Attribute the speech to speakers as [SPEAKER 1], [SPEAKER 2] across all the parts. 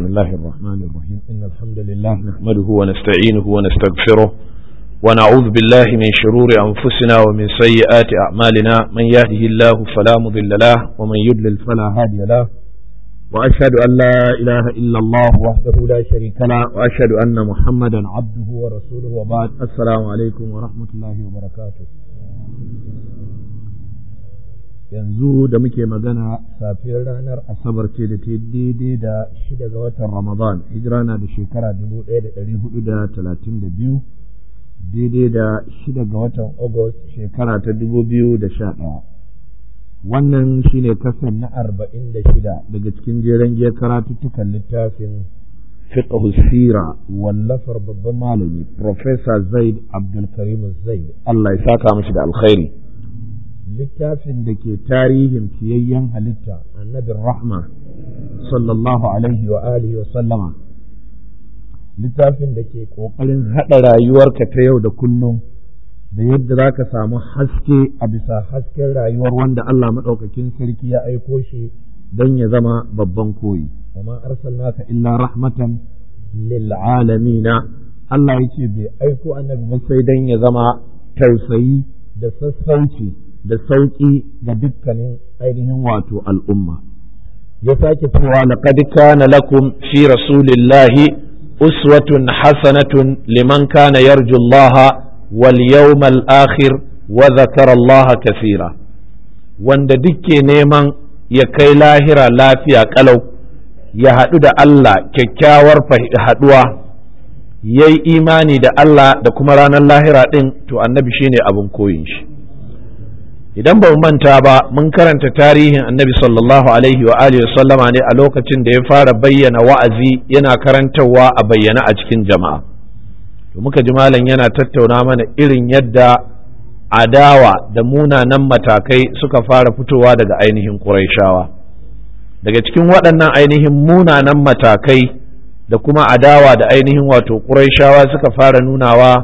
[SPEAKER 1] الله الرحمن الرحيم إن الحمد لله نحمده ونستعينه ونستغفره ونعوذ بالله من شرور أنفسنا ومن سيئات أعمالنا من يهده الله فلا مضل له ومن يضلل فلا هادي له وأشهد أن لا إله إلا الله وحده لا شريك له وأشهد أن محمدا عبده ورسوله وبعد السلام عليكم ورحمة الله وبركاته yanzu da muke magana safiyar ranar asabar ce da ta daidai da shida ga watan ramadan hijira na da shekara dubu ɗaya da ɗari hudu da talatin da biyu daidai da shida ga watan agust shekara ta dubu biyu da sha ɗaya wannan shine kasan na arba'in da shida daga cikin jeren giyar karatuttukan littafin fiqh sira wallafar babban malami professor zaid abdulkarim zaid allah ya saka mashi da alkhairi littafin da ke tarihin fiyayyen halitta annabin rahma sallallahu alaihi wa alihi wa sallama littafin da ke ƙoƙarin haɗa rayuwarka ta yau da kullum da yadda za ka samu haske a bisa hasken rayuwar wanda Allah maɗaukakin sarki ya aiko shi don ya zama babban koyi wa ma arsalnaka illa rahmatan lil alamina Allah ya ce bai aiko annabi ba sai don ya zama tausayi da sassauci da sauƙi ga dukkanin ainihin wato al'umma. Ya sake cewa laqad kana lakum fi rasulillahi uswatun hasanatun liman kana yarju Allah wal yawmal akhir wa zakara Allah kathira wanda dukke neman ya kai lahira lafiya kalau ya haɗu da Allah kyakkyawar haɗuwa ya yi imani da Allah da kuma ranar lahira ɗin to annabi shine abin koyin shi. idan ba manta ba mun karanta tarihin annabi sallallahu alaihi wa alihi sallama ne a lokacin da ya fara bayyana wa'azi yana karantarwa a bayyana a cikin jama'a to muka ji malam yana tattauna mana irin yadda adawa da munanan matakai suka fara fitowa daga ainihin ƙuraishawa daga cikin waɗannan ainihin munanan matakai da kuma adawa da ainihin wato ƙuraishawa suka fara nunawa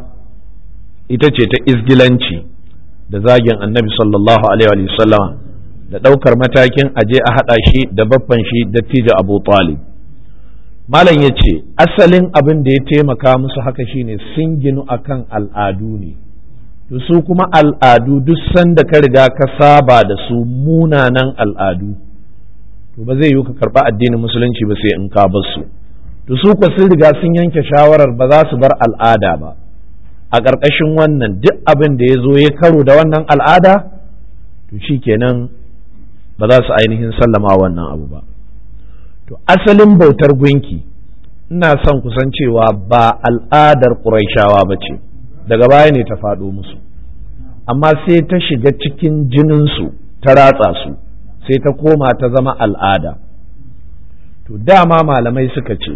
[SPEAKER 1] ita ce ta izgilanci da zagin annabi sallallahu alaihi sallama da ɗaukar matakin aje a haɗa shi da baffan shi dattijo abu talib malam ya ce asalin abin da ya taimaka musu haka shine sun ginu akan al'adu ne to su kuma al'adu duk sanda ka riga ka saba da su munanan al'adu to ba zai yi ka karɓa addinin musulunci ba sai in ka bar su to su ko sun riga sun yanke shawarar ba za su bar al'ada ba a ƙarƙashin wannan duk abin da ya zo ya karo da wannan al'ada to shi kenan ba za su ainihin sallama wannan abu ba to asalin bautar gunki ina son kusan cewa ba al'adar ƙuraishawa ba ce daga baya ne ta faɗo musu amma sai ta shiga cikin jininsu ta ratsa su sai ta koma ta zama al'ada to dama malamai suka ce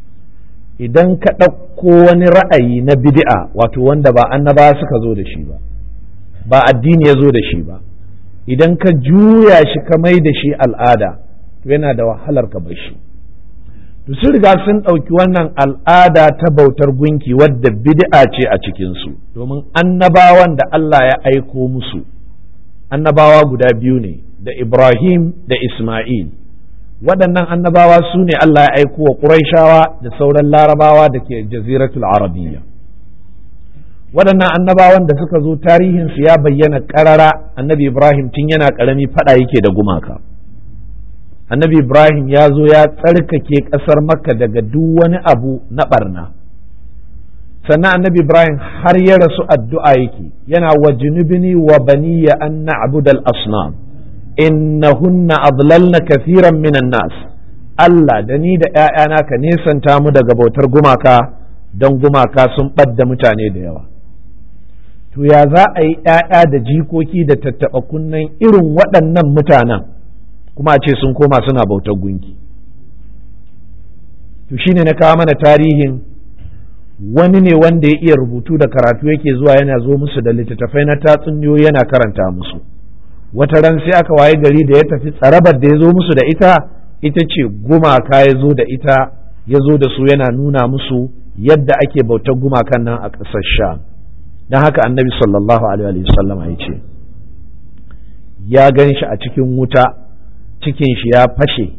[SPEAKER 1] idan ka ɗauko wani ra'ayi na bid'a wato wanda ba annaba suka zo da shi ba ba addini ya zo da shi ba idan ka juya shi ka mai da shi al'ada to yana da wahalar ka bar shi to sun riga sun ɗauki wannan al'ada ta bautar gunki wadda bid'a ce a cikinsu domin annabawan da Allah ya aiko musu annabawa guda biyu ne da Ibrahim da Ismail waɗannan annabawa su ne Allah ya aiko wa Qurayshawa da sauran larabawa da ke jaziratul arabiyya waɗannan annabawan da suka zo tarihinsu ya bayyana ƙarara annabi Ibrahim tun yana ƙarami faɗa yake da gumaka annabi Ibrahim ya zo ya tsarkake ƙasar makka daga duk wani abu na ɓarna sannan annabi Ibrahim har ya rasu addu'a yake yana wa junubini wa baniya an na'budal asnam innahunna adlalna kathiran minan nas Allah da ni da ‘ya'yana ka nesanta mu daga bautar gumaka don gumaka sun ɓadda mutane da yawa to ya za a yi ‘ya'ya da jikoki da tattaɓa kunnen irin waɗannan mutanen kuma a ce sun koma suna bautar gunki to shine na kawo mana tarihin wani ne wanda ya iya rubutu da karatu yake zuwa yana zo musu da littattafai na tatsuniyoyi yana karanta musu wata ran sai aka waye gari da ya tafi tsarabar da ya zo musu da ita ita ce gumaka ya zo da ita ya zo da su yana nuna musu yadda ake bautar gumakan nan a ƙasar sha don haka annabi sallallahu alaihi wasallam ya ce ya gan shi a cikin wuta cikin shi ya fashe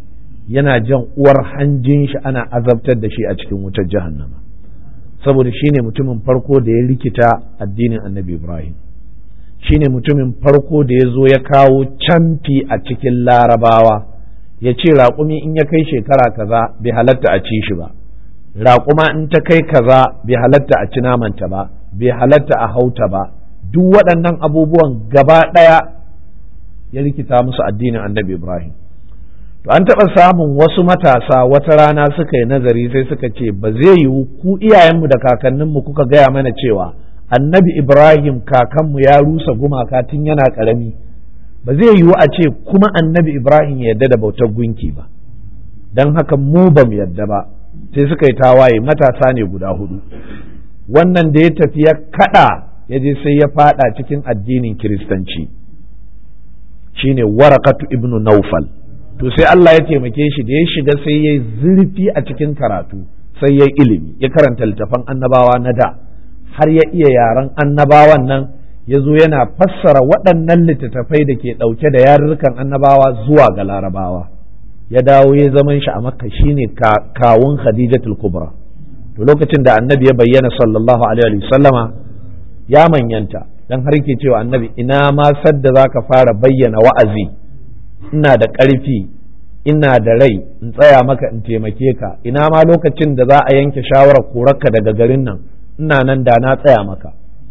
[SPEAKER 1] yana jan uwar hanjin shi ana azabtar da shi a cikin wutar jahannama saboda shine mutumin farko da ya rikita addinin annabi ibrahim shine mutumin farko da ya zo ya kawo camfi a cikin larabawa ya ce raƙumi in ya kai shekara kaza bai halatta a ci shi ba raƙuma in ta kai kaza bai halatta a ci namanta ba bai halatta a hauta ba duk waɗannan abubuwan gaba ɗaya ya rikita musu addinin annabi ibrahim to an taɓa samun wasu matasa wata rana suka yi nazari sai suka ce ba zai yiwu ku iyayenmu da kakanninmu kuka gaya mana cewa annabi ibrahim kakanmu ya rusa gumaka tun yana ƙarami ba zai yiwu a ce kuma annabi ibrahim ya yarda da bautar gunki ba don haka mu ba mu yarda ba sai suka yi tawaye matasa ne guda hudu wannan da ya tafi ya kada ya je sai ya fada cikin addinin kiristanci shine warakatu ibnu naufal to sai Allah ya taimake shi da ya shiga sai ya zurfi a cikin karatu sai ya ilimi ya karanta littafan annabawa na da har ya iya yaren annabawan nan ya zo yana fassara waɗannan littattafai da ke ɗauke da yarurrukan annabawa zuwa ga larabawa ya dawo ya zaman shi a makka shine kawun khadijatul kubra to lokacin da annabi ya bayyana sallallahu alaihi sallama ya manyanta dan har ke cewa annabi ina ma sadda zaka fara bayyana wa'azi ina da ƙarfi ina da rai in tsaya maka in taimake ka ina ma lokacin da za a yanke shawarar korarka daga garin nan ina nan da na tsaya maka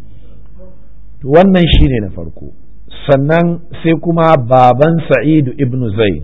[SPEAKER 1] to wannan shine na farko sannan sai kuma baban sa'idu ibn zaid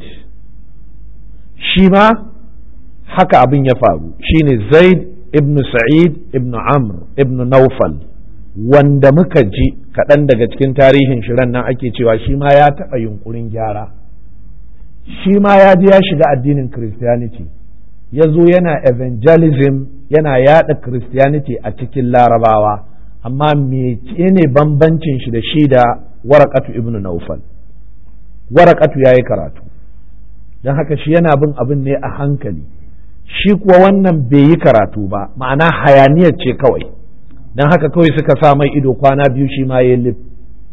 [SPEAKER 1] shi ma haka abin ya faru shine zaid ibn sa'id ibn amr ibn naufal wanda muka ji kaɗan daga cikin tarihin shirin nan ake cewa shi ma ya taɓa yunkurin gyara shi ma ya ji ya shiga addinin christianity ya zo yana evangelism yana yada christianity a cikin larabawa amma ne bambancin shi da shi da warakatu ibn naufal warakatu ya yi karatu don haka shi yana bin abin ne a hankali shi kuwa wannan bai yi karatu ba ma'ana hayaniyar ce kawai don haka kawai suka sa mai ido kwana biyu shi ma ya lif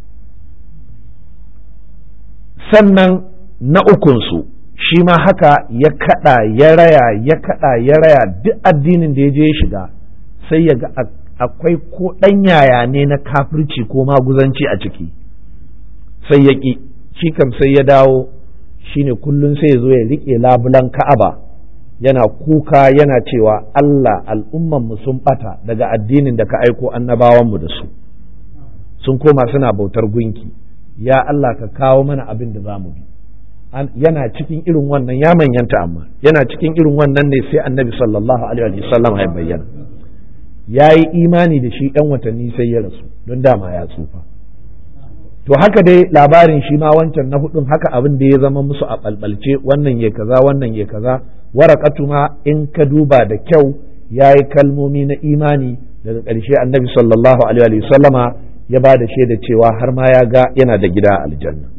[SPEAKER 1] sannan na ukunsu shi ma haka ya kada ya raya ya kada ya raya duk addinin da ya je ya shiga sai ya ga akwai ko ɗan yaya ne na kafirci ko maguzanci a ciki sai ya ƙi shi kam sai ya dawo shine kullum sai ya zo ya riƙe labulan ka'aba yana kuka yana cewa Allah al'ummanmu sun ɓata daga addinin da ka aiko annabawanmu da su sun koma suna bautar gunki ya Allah ka kawo mana abin da za mu bi yana cikin irin wannan ya manyanta amma yana cikin irin wannan ne sai annabi sallallahu alaihi wasallam ya bayyana ya yi imani da shi ɗan watanni sai ya rasu don dama ya tsufa to haka dai labarin shi ma wancan na hudun haka abin da ya zama musu a ɓalɓalce wannan ya kaza wannan ya kaza warakatu ma in ka duba da kyau ya yi kalmomi na imani daga ƙarshe annabi sallallahu alaihi sallama ya ba da shaida cewa har ma ya ga yana da gida a aljanna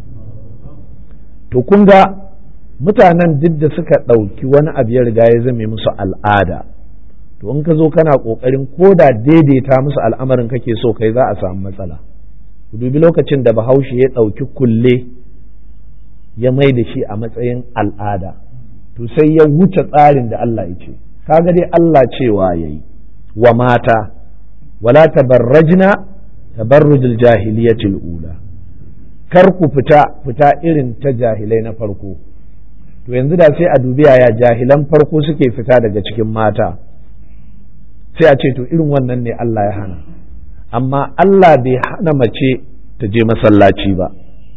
[SPEAKER 1] to kun ga mutanen duk da suka ɗauki wani abu ya riga ya zame musu al'ada to in ka zo kana ƙoƙarin ko da daidaita musu al'amarin kake so kai za a samu matsala ku dubi lokacin da bahaushe ya ɗauki kulle ya mai da shi a matsayin al'ada to sai ya wuce tsarin da Allah ya ce kaga dai Allah cewa ya yi wa mata wala tabarrajna tabarrujul jahiliyatil ula kar ku fita fita irin ta jahilai na farko to yanzu da sai a dubi yaya jahilan farko suke fita daga cikin mata sai a ce to irin wannan ne Allah ya hana amma Allah bai hana mace ta je masallaci ba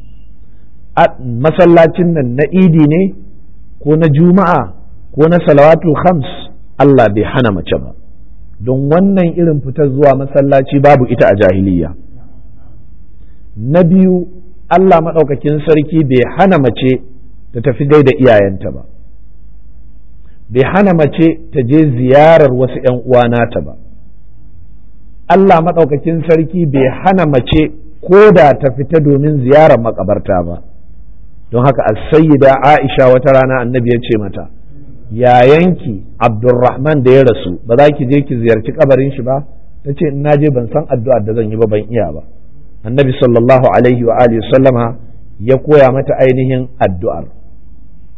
[SPEAKER 1] masallacin nan na idi ne ko na juma'a ko na salawatu khams Allah bai hana mace ba don wannan irin fitar zuwa masallaci babu ita a jahiliya na biyu Allah maɗaukakin sarki bai hana mace ta tafi gaida iyayenta ba bai hana mace ta je ziyarar wasu ‘yan uwa nata ba Allah maɗaukakin sarki bai hana mace ko da ta fita domin ziyarar makabarta ba don haka as-sayyida Aisha wata rana annabi ya ce mata yayanki Abdulrahman da ya rasu ba za ki je ki ziyarci kabarin shi ba ta ce in naje ban san addu'ar da zan yi ba ban iya ba annabi sallallahu alaihi wa alihi sallama ya koya mata ainihin addu'ar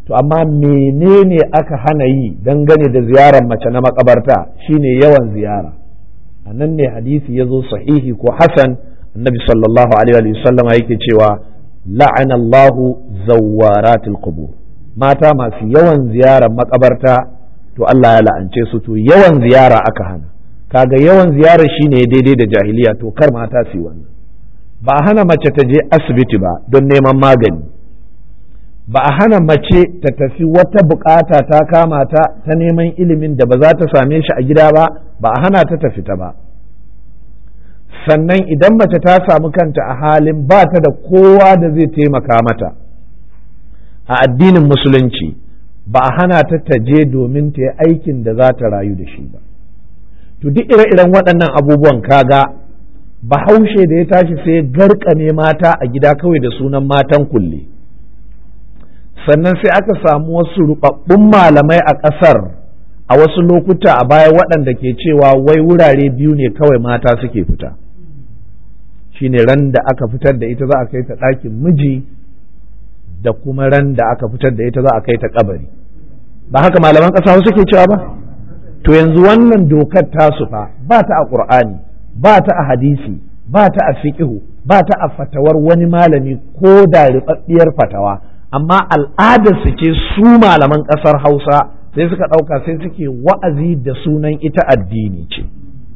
[SPEAKER 1] to amma menene aka hana yi dangane da ziyarar mace na makabarta shine yawan ziyara a nan ne hadisi ya zo sahihi ko hasan annabi sallallahu alaihi wa sallam yake cewa la'anallahu zawaratil qubur mata masu yawan ziyarar makabarta to Allah ya la'ance su to yawan ziyara aka hana kaga yawan ziyara shine daidai da jahiliya to kar mata su yi wannan ba a hana mace ta je asibiti ba don neman magani ba a hana mace ta tafi wata bukata ta kama ta ta neman ilimin da ba za ta same shi a gida ba ba a hana ta tafi ta ba sannan idan mace ta samu kanta a halin ba ta da kowa da zai taimaka mata a addinin musulunci ba a hana ta ta je domin ta yi aikin da za ta rayu da shi ba to duk ire-iren waɗannan abubuwan kaga bahaushe da ya tashi sai garkame mata a gida kawai da sunan matan kulle sannan sai aka samu wasu rubabbun malamai a ƙasar a wasu lokuta a baya waɗanda ke cewa wai wurare biyu ne kawai mata suke fita shine ran da aka fitar da ita za a kai ta ɗakin miji da kuma ran da aka fitar da ita za a kai ta kabari ba haka malaman ƙasa suke cewa ba to yanzu wannan dokar tasu fa ba ta a ƙur'ani ba ta a hadisi ba ta a fiƙihu ba ta a fatawar wani malami ko da riɓaɓɓiyar fatawa amma al'adar su ce su malaman ƙasar hausa sai suka ɗauka sai suke wa'azi da sunan ita addini ce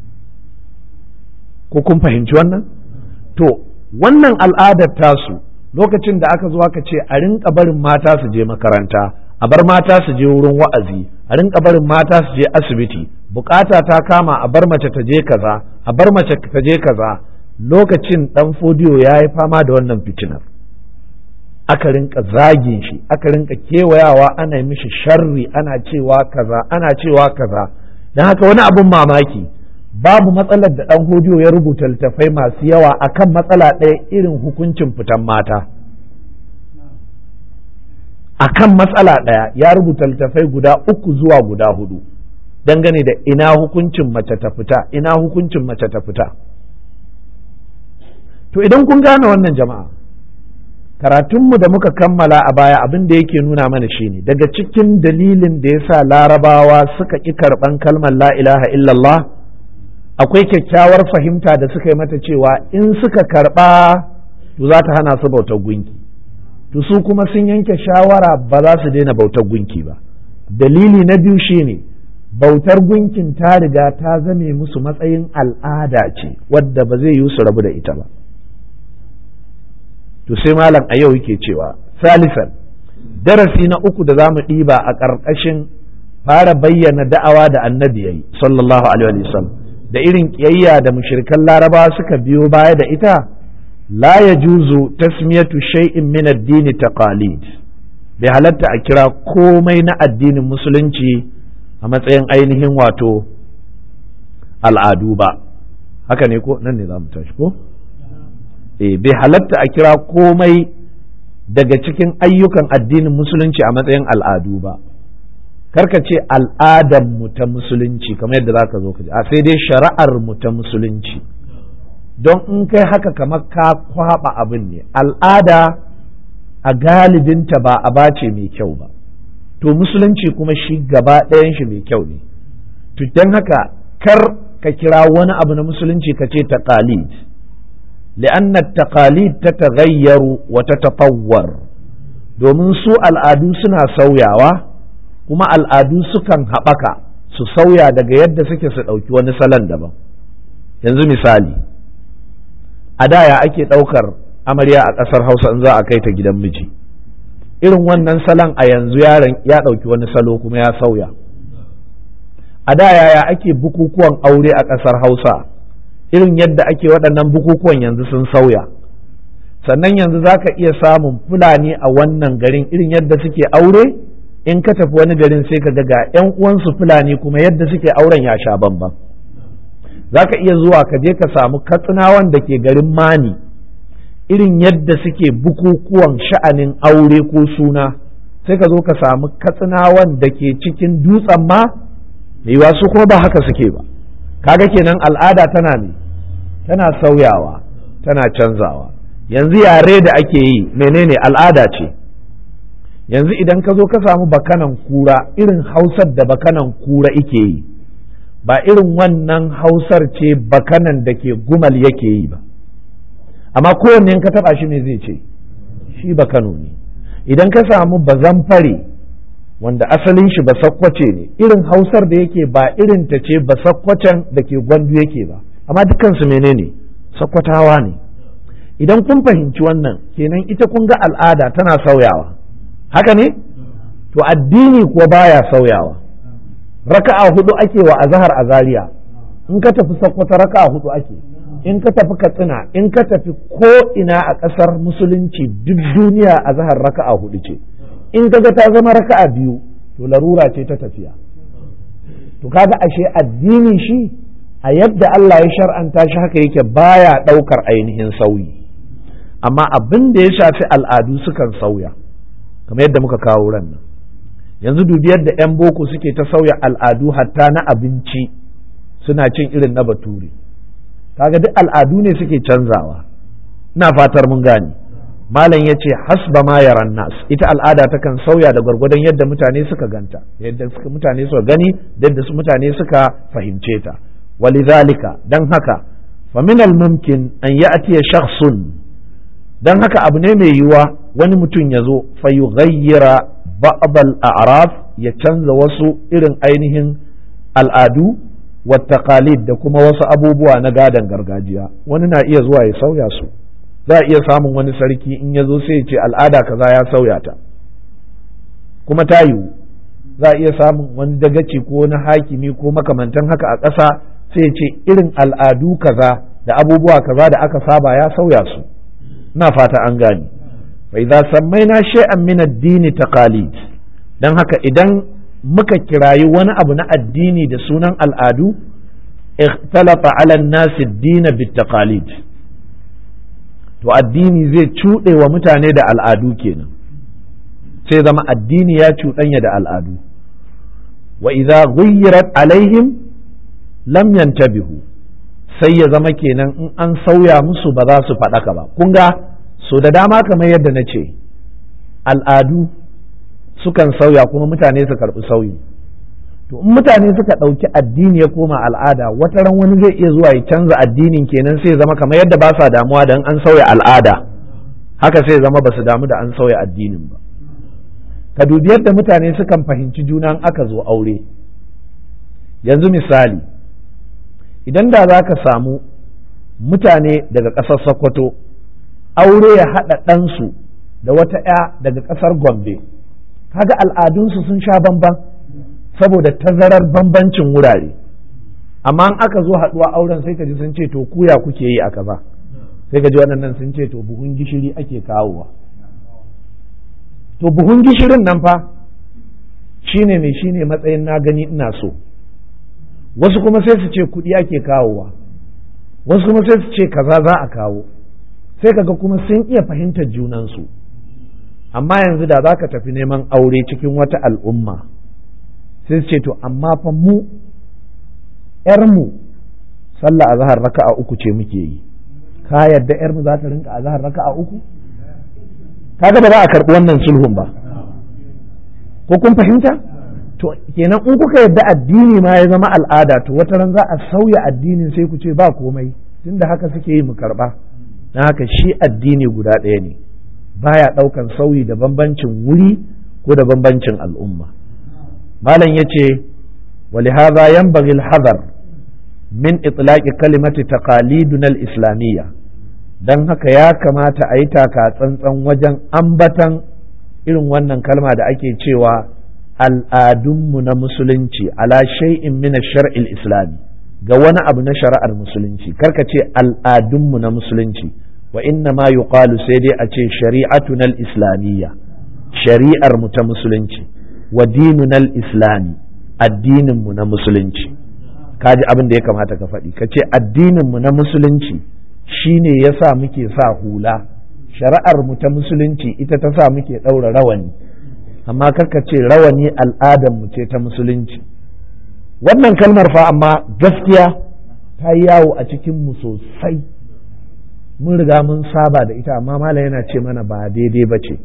[SPEAKER 1] ko kun fahimci wannan to wannan al'adar tasu lokacin da aka zo aka ce a rinka barin mata su je makaranta a bar mata su je wurin wa'azi a rinka barin mata su je asibiti bukata ta kama a bar mace ta je kaza a bar mace ta je kaza lokacin dan fodiyo ya yi fama da wannan fitinar aka rinka zagin shi aka rinka kewayawa ana mishi sharri ana cewa kaza ana cewa kaza don haka wani abun mamaki babu matsalar da dan hodiyo ya rubuta littafai masu yawa akan matsala ɗaya irin hukuncin fitan mata akan matsala ɗaya ya rubuta littafai guda uku zuwa guda hudu dangane da ina hukuncin mace ta fita ina hukuncin mace ta fita to idan kun gane wannan jama'a karatunmu da muka kammala a baya abin da yake nuna mana shine daga cikin dalilin da ya sa larabawa suka ƙi karɓan kalmar la ilaha illallah akwai kyakkyawar fahimta da suka yi mata cewa in suka karɓa to za ta hana su bautar gunki to su kuma sun yanke shawara ba za su daina bautar gunki ba dalili na biyu shine bautar gunkin ta riga ta zame musu matsayin al'ada ce wadda ba zai yi su rabu da ita ba to sai malam a yau yake cewa salisan darasi na uku da za mu ɗiba a ƙarƙashin fara bayyana da'awa da annabi yayi sallallahu alaihi wasallam da irin ƙiyayya da mushrikan larabawa suka biyo baya da ita la yajuzu tasmiyatu shay'in min ad-din taqalid bai halatta a kira komai na addinin musulunci a matsayin ainihin wato al'adu ba haka ne ko nan ne za mu tashi ko eh bai halatta a kira komai daga cikin ayyukan addinin musulunci a matsayin al'adu ba karka ce al'adar mu ta musulunci kamar yadda zaka zo ka ji a sai dai shari'ar mu ta musulunci don in kai haka kamar ka kwaba abin ne al'ada a galibinta ba a bace mai kyau ba to musulunci kuma shi gaba ɗayan shi mai kyau ne to don haka kar ka kira wani abu na musulunci ka ce taqalid لأن التقاليد تتغير وتتطور domin su al'adu suna sauyawa kuma al'adu sukan haɓaka su sauya daga yadda suke su ɗauki wani salon daban yanzu misali a da ya ake ɗaukar amarya a ƙasar hausa in za a kai ta gidan miji irin wannan salon a yanzu yaron ya ɗauki wani salo kuma ya sauya a da yaya ake bukukuwan aure a ƙasar hausa irin yadda ake waɗannan bukukuwan yanzu sun sauya sannan yanzu za ka iya samun fulani a wannan garin irin yadda suke aure in ka tafi wani garin sai ka ga 'yan uwansu fulani kuma yadda suke auren ya sha bamban za ka iya zuwa ka je ka samu katsinawan da ke garin mani irin yadda suke bukukuwan sha'anin aure ko suna sai ka zo ka samu katsinawan da ke cikin dutsen ma yiwa su kuma ba haka suke ba kaga kenan al'ada tana ne tana sauyawa tana canzawa yanzu yare da ake yi menene al'ada ce yanzu idan ka zo ka samu bakanan kura irin hausar da bakanan kura ike yi ba irin wannan hausar ce bakanan da ke gumal yake yi ba amma kowanne ka taba shi ne zai ce shi bakano ne idan ka samu bazan fare wanda asalin shi basakkwace ne irin hausar da yake ba irin ta ce basakkwacen da ke gwandu yake ba amma dukansu menene sakkwatawa ne idan kun fahimci wannan kenan ita kun ga al'ada tana sauyawa haka ne to addini kuwa baya sauyawa raka'a hudu ake wa azhar a zaria in ka tafi sakkwata raka'a hudu ake in ka tafi katsina in ka tafi ko ina a ƙasar musulunci duk duniya azhar raka'a hudu ce in kaga ta zama raka'a biyu to larura ce ta tafiya to kaga ashe addini shi a yadda Allah ya shar'anta shi haka yake baya ɗaukar ainihin sauyi amma abin da ya shafi al'adu sukan sauya kamar yadda muka kawo ran nan yanzu dubi yadda 'yan boko suke ta sauya al'adu hatta na abinci suna cin irin na bature kaga duk al'adu ne suke canzawa ina fatar mun gane malam ya ce hasba ma yaran nas ita al'ada takan sauya da gwargwadon yadda mutane suka ganta yadda suka mutane suka gani yadda su mutane suka fahimce ta walidhalika dan haka fa min al mumkin an ya'ti shakhsun dan haka abu ne mai yiwuwa wani mutum ya zo fa yughayyira ba'd al a'raf ya canza wasu irin ainihin al'adu wa taqalid da kuma wasu abubuwa na gadan gargajiya wani na iya zuwa ya sauya su za a iya samun wani sarki in ya zo sai ya ce al'ada kaza ya sauya ta kuma ta yiwu za a iya samun wani dagaci ko wani hakimi ko makamantan haka a ƙasa sai ya ce irin al'adu kaza da abubuwa kaza da aka saba ya sauya su ina fata an gane fa idza sammaina shay'an min ad-din taqalid dan haka idan muka kirayi wani abu na addini da sunan al'adu ikhtalafa ala an-nas ad-din bit-taqalid to addini zai cuɗe wa mutane da al'adu kenan sai zama addini ya cuɗanya da al'adu wa idza ghayyirat alaihim lam yantabihu sai ya zama kenan in an sauya musu ba za su faɗaka ba kun ga so da dama kamar yadda na ce al'adu sukan sauya kuma mutane su karɓi sauyi to in mutane suka ɗauki addini ya koma al'ada wata ran wani zai iya zuwa ya canza addinin kenan sai zama kamar yadda ba sa damuwa da an sauya al'ada haka sai zama ba su damu da an sauya addinin ba ka dubi yadda mutane sukan fahimci juna aka zo aure yanzu misali idan da za ka samu mutane daga ƙasar sokoto aure ya haɗa ɗansu da wata 'ya daga ƙasar gombe kaga al'adunsu sun sha bamban saboda tazarar bambancin wurare amma in aka zo haɗuwa auren sai ka ji sun ce to kuya kuke yi a kaza sai ka ji waɗannan sun ce to buhun gishiri ake kawowa to buhun gishirin nan fa shine mai shine matsayin na gani ina so wasu kuma sai su ce kuɗi ake kawowa wasu kuma sai su ce kaza za a kawo sai kaga kuma sun iya fahimtar junansu amma yanzu da za ka tafi neman aure cikin wata al'umma sai su ce to amma fa mu ‘yarmu sallah azhar raka'a uku ce muke yi ka yarda ‘yarmu za ta rinka azhar raka'a uku kaga ba za a karɓi wannan sulhun ba ko kun fahimta to kenan in kuka yarda addini ma ya zama al'ada to wata ran za a sauya addinin sai ku ce ba komai tunda haka suke yi mu karɓa na haka shi addini guda ɗaya ne baya ɗaukan sauyi da bambancin wuri ko da bambancin al'umma malam ya ce ولهذا ينبغي الحذر من إطلاق كلمة تقاليدنا الإسلامية don haka ya kamata a yi taka tsantsan wajen ambatan irin wannan kalma da ake cewa al'adunmu na musulunci ala shay'in min shar'il islami ga wani abu na shari'ar musulunci karka ce al'adunmu na musulunci wa inna ma yuqalu sai dai a ce shari'atuna islamiyya shari'ar mu ta musulunci wa dinunal islami addininmu na musulunci kaji abin da ya kamata ka faɗi ka ce addininmu na musulunci shine ya sa muke sa hula shari'ar mu ta musulunci ita ta sa muke ɗaura rawani amma karka ce rawani al'adarmu ce ta musulunci wannan kalmar fa amma gaskiya ta yi yawo a cikinmu sosai mun riga mun saba da ita amma malam yana ce mana ba daidai ba ce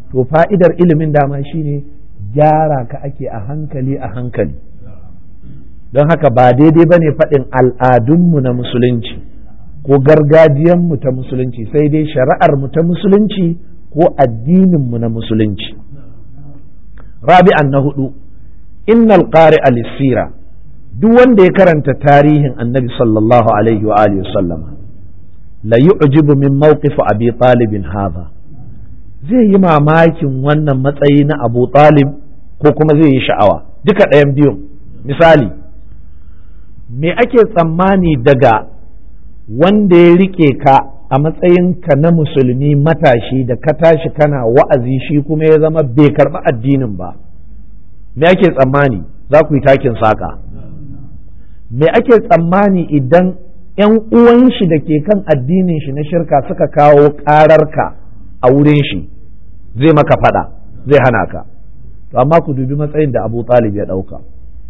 [SPEAKER 1] to fa'idar ilimin dama shine gyara ka ake a hankali a hankali don haka ba daidai ba ne faɗin al'adunmu na musulunci ko gargajiyanmu ta musulunci sai dai shari'armu ta musulunci ko addininmu na musulunci rabi'an na hudu innal qari al-sira duk wanda ya karanta tarihin annabi sallallahu alaihi wa alihi sallama la yu'jibu min mawqif abi talib hadha zai yi mamakin wannan matsayi na abu talib ko kuma zai yi sha'awa duka ɗayan biyun misali me ake tsammani daga wanda ya rike ka a matsayinka na musulmi matashi da ka tashi kana wa'azi shi kuma ya zama bai karɓi addinin ba me ake tsammani za ku yi takin saƙa me ake tsammani idan ‘yan uwan shi da ke kan addinin shi na shirka suka kawo ƙararka a wurin shi zai maka faɗa zai hana ka to amma ku dubi matsayin da abu talib ya ɗauka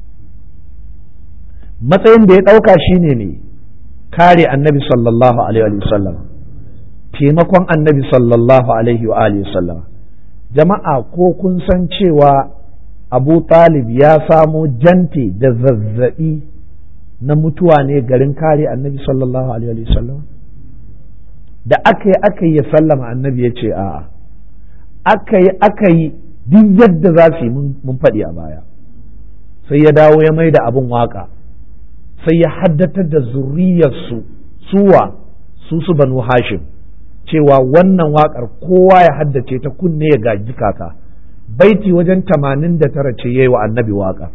[SPEAKER 1] matsayin da ya ɗauka shine ne kare annabi sallallahu alaihi wasallam taimakon annabi sallallahu alaihi wa alihi wasallam jama'a ko kun san cewa abu talib ya samo jante da zazzabi na mutuwa ne garin kare annabi sallallahu alaihi wasallam da aka yi aka yi ya sallama annabi ya ce a'a aka yi aka yi duk yadda za su yi mun faɗi a baya sai ya dawo ya mai da abin waka sai ya haddatar da zuriyarsu suwa su su banu hashim cewa wannan waƙar kowa ya haddace ta kunne ya gaji kaka baiti wajen tamanin da tara ce yayi wa annabi waƙar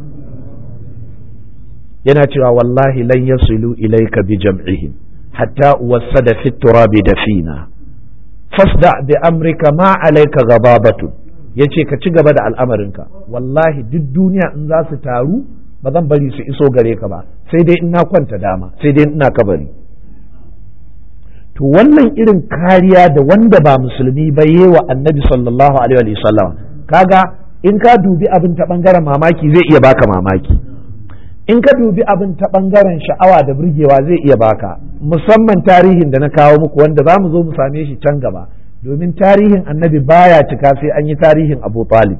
[SPEAKER 1] yana cewa wallahi lan yasilu ilayka bi jam'ihim hatta wasada fi turabi dafina fasda bi amrika ma alayka ghababatu yace ka ci gaba da al'amarinka wallahi duk duniya in za su taru ba zan bari su iso gare ka ba sai dai ina kwanta dama sai dai ina kabari to wannan irin kariya da wanda ba musulmi ba yi wa annabi sallallahu alaihi wa sallam kaga in ka dubi abin ta bangaren mamaki zai iya baka mamaki in ka dubi abin ta bangaren sha'awa da burgewa zai iya baka musamman tarihin da na kawo muku wanda za mu zo mu same shi can gaba domin tarihin annabi baya cika sai an yi tarihin abu talib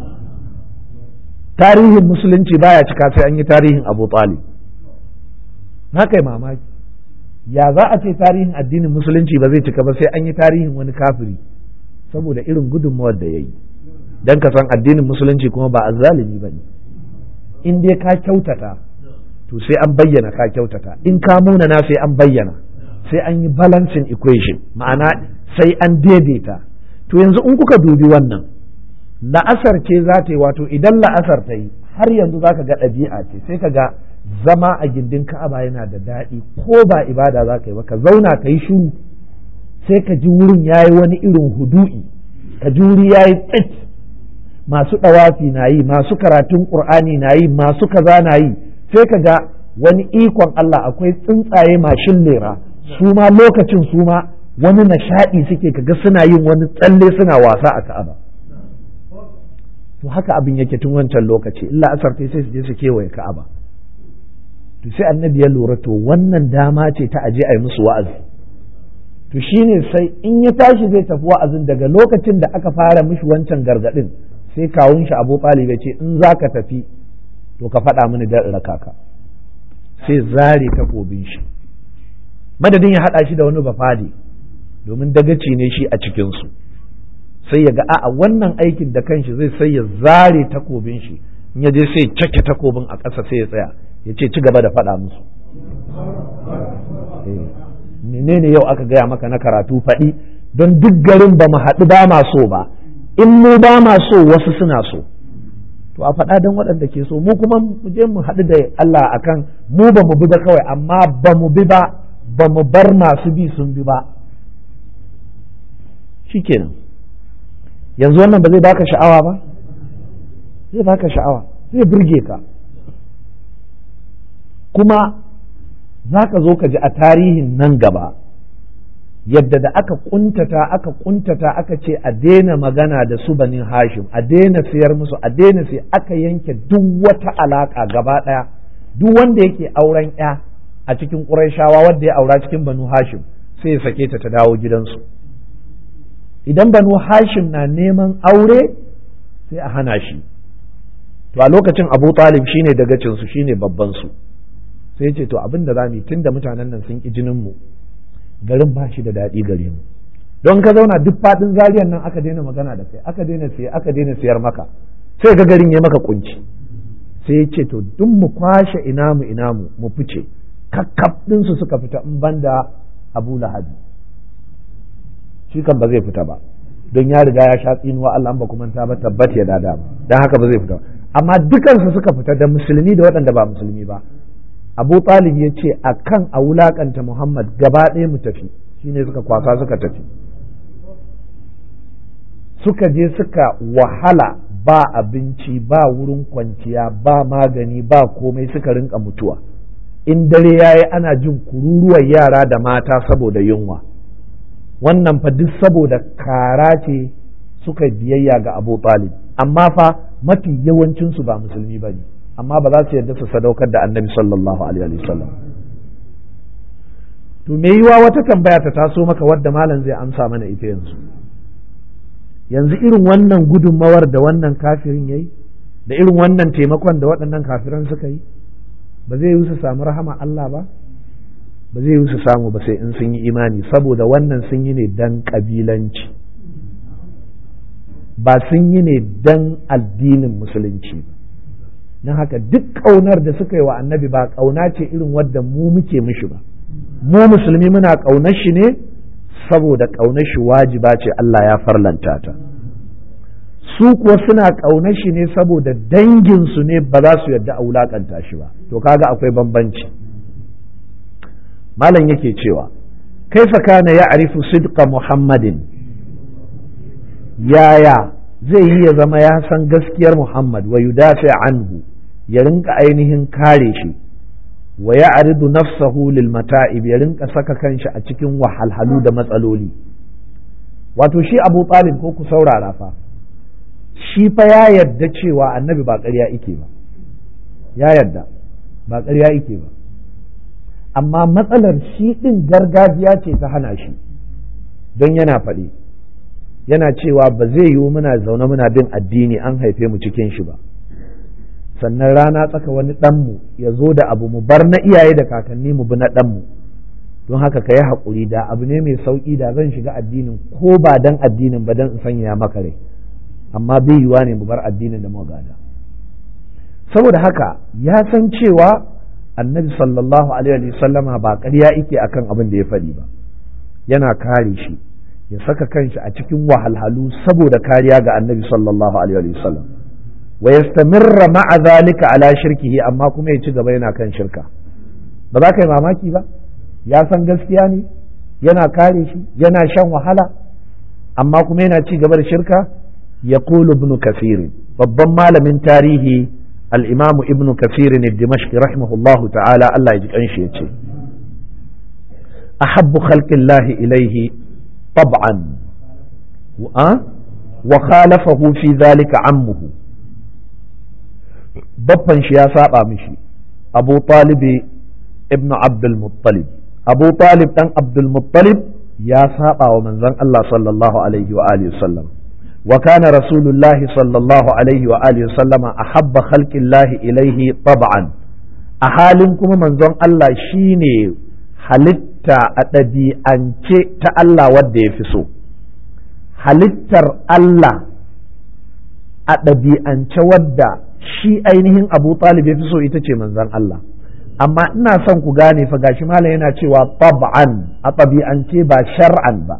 [SPEAKER 1] tarihin musulunci baya cika sai an yi tarihin abu talib na kai mamaki ya za a ce tarihin addinin musulunci ba zai cika ba sai an yi tarihin wani kafiri saboda irin gudunmawar da ya yi don ka san addinin musulunci kuma ba azzalimi ba ne in dai ka kyautata to sai an bayyana ka kyautata in ka munana sai an bayyana sai an yi balancing equation ma'ana sai an daidaita to yanzu in kuka dubi wannan la'asar ce za ta yi wato idan la'asar ta yi har yanzu za ka ga ɗabi'a ce sai ka ga zama a gindin ka'aba yana da daɗi ko ba ibada za ka yi ba ka zauna ka yi shuru sai ka ji wurin ya yi wani irin hudu'i ka ji wuri ya yi tsit masu ɗawafi na yi masu karatun ƙur'ani na yi masu kaza na yi sai ka ga wani ikon Allah akwai tsuntsaye mashin lera su ma lokacin su ma wani nishaɗi suke kaga suna yin wani tsalle suna wasa a ka'aba to haka abin yake tun wancan lokaci illa asar sai su je su kewaye ka'aba to sai annabi ya lura to wannan dama ce ta aje a yi musu wa'azi to shine sai in ya tashi zai tafi wa'azin daga lokacin da aka fara mishi wancan gargadin sai kawun shi Abu Talib ya ce in zaka tafi to ka faɗa mini da raka ka sai zare takobin shi madadin ya haɗa shi da wani bafadi domin dagaci ne shi a cikin su sai ya ga a'a wannan aikin da kanshi zai sai ya zare takobin shi in ya je sai cake takobin a ƙasa sai ya tsaya ya ce ci gaba da faɗa musu menene yau aka gaya maka na karatu faɗi don duk garin ba mu haɗu ba ma so ba in mu ba ma so wasu suna so to a faɗa don waɗanda ke so mu kuma mu je mu haɗu da Allah akan mu ba mu bi ba kawai amma ba mu bi ba ba mu bar masu bi sun bi ba shikenan yanzu wannan ba zai baka sha'awa ba zai baka sha'awa zai burge ka kuma za ka zo ka ji a tarihin nan gaba yadda da aka kuntata aka kuntata aka ce a daina magana da su banin hashim a daina siyar musu a daina sai aka yanke duk wata alaka gaba ɗaya duk wanda yake auren ya a cikin ƙurayshawa wanda ya aura cikin banu hashim sai ya sake ta ta dawo gidansu idan banu hashim na neman aure sai a hana shi to a lokacin abu talib shine dagacin su shine babban su sai ce to abin da za mu yi tunda mutanen nan sun ki jinin mu garin ba shi da daɗi gare mu don ka zauna duk faɗin zariyan nan aka daina magana da kai aka daina siye aka daina siyar maka sai ga garin ya maka kunci sai ya ce to duk mu kwashe ina mu ina mu mu fice kakkaf ɗinsu suka fita in banda abu lahabi shi kan ba zai fita ba don ya riga ya sha tsinuwa Allah ba kuma ta ba tabbat ya dada ba dan haka ba zai fita amma dukansu suka fita da musulmi da waɗanda ba musulmi ba Abu Talib ya ce a kan a wulakanta Muhammad gaba ɗaya mu tafi shine suka kwasa suka tafi suka je suka wahala ba abinci ba wurin kwanciya ba magani ba komai suka rinka mutuwa in dare yayi ana jin kururuwar yara da mata saboda yunwa wannan fa duk saboda kara ce suka biyayya ga Abu Talib amma fa mafi yawancinsu ba musulmi ba ne amma ba za su yarda su sadaukar da annabi sallallahu alaihi wasallam to me yiwa wata tambaya ta taso maka wadda malam zai amsa mana ita yanzu yanzu irin wannan gudunmawar da wannan kafirin yayi da irin wannan taimakon da waɗannan kafiran suka yi ba zai yi su samu rahama Allah ba ba zai yi su samu ba sai in sun yi imani saboda wannan sun yi ne dan kabilanci ba sun yi ne dan addinin musulunci ba don haka duk ƙaunar da suka yi wa annabi ba ƙauna ce irin wadda mu muke mishi ba mu musulmi muna ƙaunar shi ne saboda ƙaunar shi wajiba ce Allah ya farlanta ta su kuwa suna ƙaunar shi ne saboda danginsu ne ba za su yarda a wulaƙanta shi ba to kaga akwai bambanci malam yake cewa kaifa kana ya arifu sidqa muhammadin yaya zai yi ya zama ya san gaskiyar muhammad wa yudafi anhu ya rinka ainihin kare shi wa ya aridu nafsahu lil mata'ib ya rinka saka kanshi a cikin wahalhalu da matsaloli wato shi abu talib ko ku saurara fa shi fa ya yarda cewa annabi ba ƙarya ike ba ya yarda ba ƙarya ike ba amma matsalar shi ɗin gargajiya ce ta hana shi don yana faɗi yana cewa ba zai yiwu muna zaune muna bin addini an haife mu cikin shi ba sannan rana tsaka wani ɗanmu ya zo da abu mu bar na iyaye da kakanni mu bi na ɗanmu don haka ka yi haƙuri da abu ne mai sauƙi da zan shiga addinin ko ba dan addinin ba dan in sanya maka rai amma bai yiwa ne mu bar addinin da gada saboda haka ya san cewa annabi sallallahu alaihi sallama ba ƙarya ike akan abin da ya faɗi ba yana kare shi ya saka kanshi a cikin wahalhalu saboda kariya ga annabi sallallahu alaihi sallam wa yastamirra ma'a zalika ala shirkihi amma kuma ya ci gaba yana kan shirka ba za ka yi mamaki ba ya san gaskiya ne yana kare shi yana shan wahala amma kuma yana ci gaba da shirka ya ibn kasir babban malamin tarihi al-imamu ibn kasir ne dimashqi rahimahullahu ta'ala Allah ya ji kanshi ya ce ahabbu khalqillahi ilaihi tab'an wa khalafahu fi dhalika ammuhu babban shi ya saba mishi abu talibi ibn abdul muttalib abu talib dan abdul muttalib ya saba wa manzon Allah sallallahu alaihi wa alihi sallam wa kana rasulullahi sallallahu alaihi wa alihi sallama ahabba khalqillahi ilaihi tab'an a halin kuma manzon Allah shine halitta a ɗabi'ance ta Allah wadda ya fi so halittar Allah a ɗabi'ance wadda shi ainihin abu talib ya fi so ita ce manzon Allah amma ina son ku gane fa gashi malam yana cewa tab'an a ɗabi'ance ba shar'an ba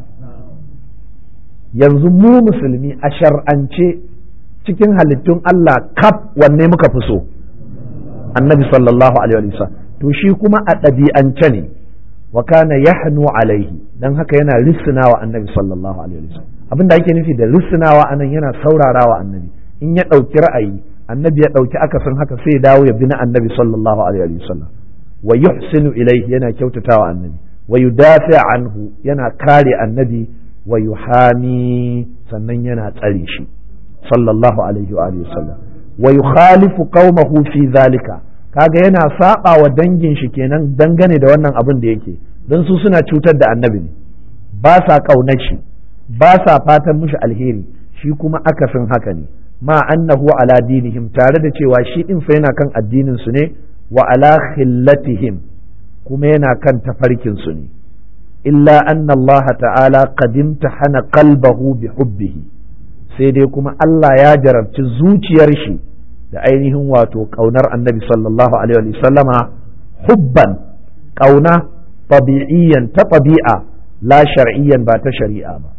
[SPEAKER 1] yanzu mu musulmi a shar'ance cikin halittun Allah kaf wanne muka fi so annabi sallallahu alaihi wasallam to shi kuma a ɗabi'ance ne wa kana yahnu alaihi dan haka yana risinawa annabi sallallahu alaihi wasallam abinda ake nufi da risinawa anan yana saurarawa annabi in ya ɗauki ra'ayi annabi ya ɗauki akasin haka sai ya dawo ya bi na annabi sallallahu alaihi wasallam wa yuhsinu ilaihi yana kyautatawa annabi wa yudafi anhu yana kare annabi wa yuhami sannan yana tsare shi sallallahu alaihi wa alihi wasallam wa yukhalifu qaumahu fi zalika kaga yana saba wa dangin shi kenan dangane da wannan abin da yake don su suna cutar da annabi ne ba sa kaunar shi ba sa fatan mishi alheri shi kuma akasin haka ne ma annahu ala dinihim tare da cewa shi din fa yana kan addinin su ne wa ala khillatihim kuma yana kan tafarkin su ne illa anna Allah ta'ala qad imtahana qalbahu bi hubbihi sai dai kuma Allah ya jarabci zuciyar shi da ainihin wato kaunar annabi sallallahu alaihi wa sallama hubban kauna tabi'iyyan ta tabi'a la shar'iyyan ba ta shari'a ba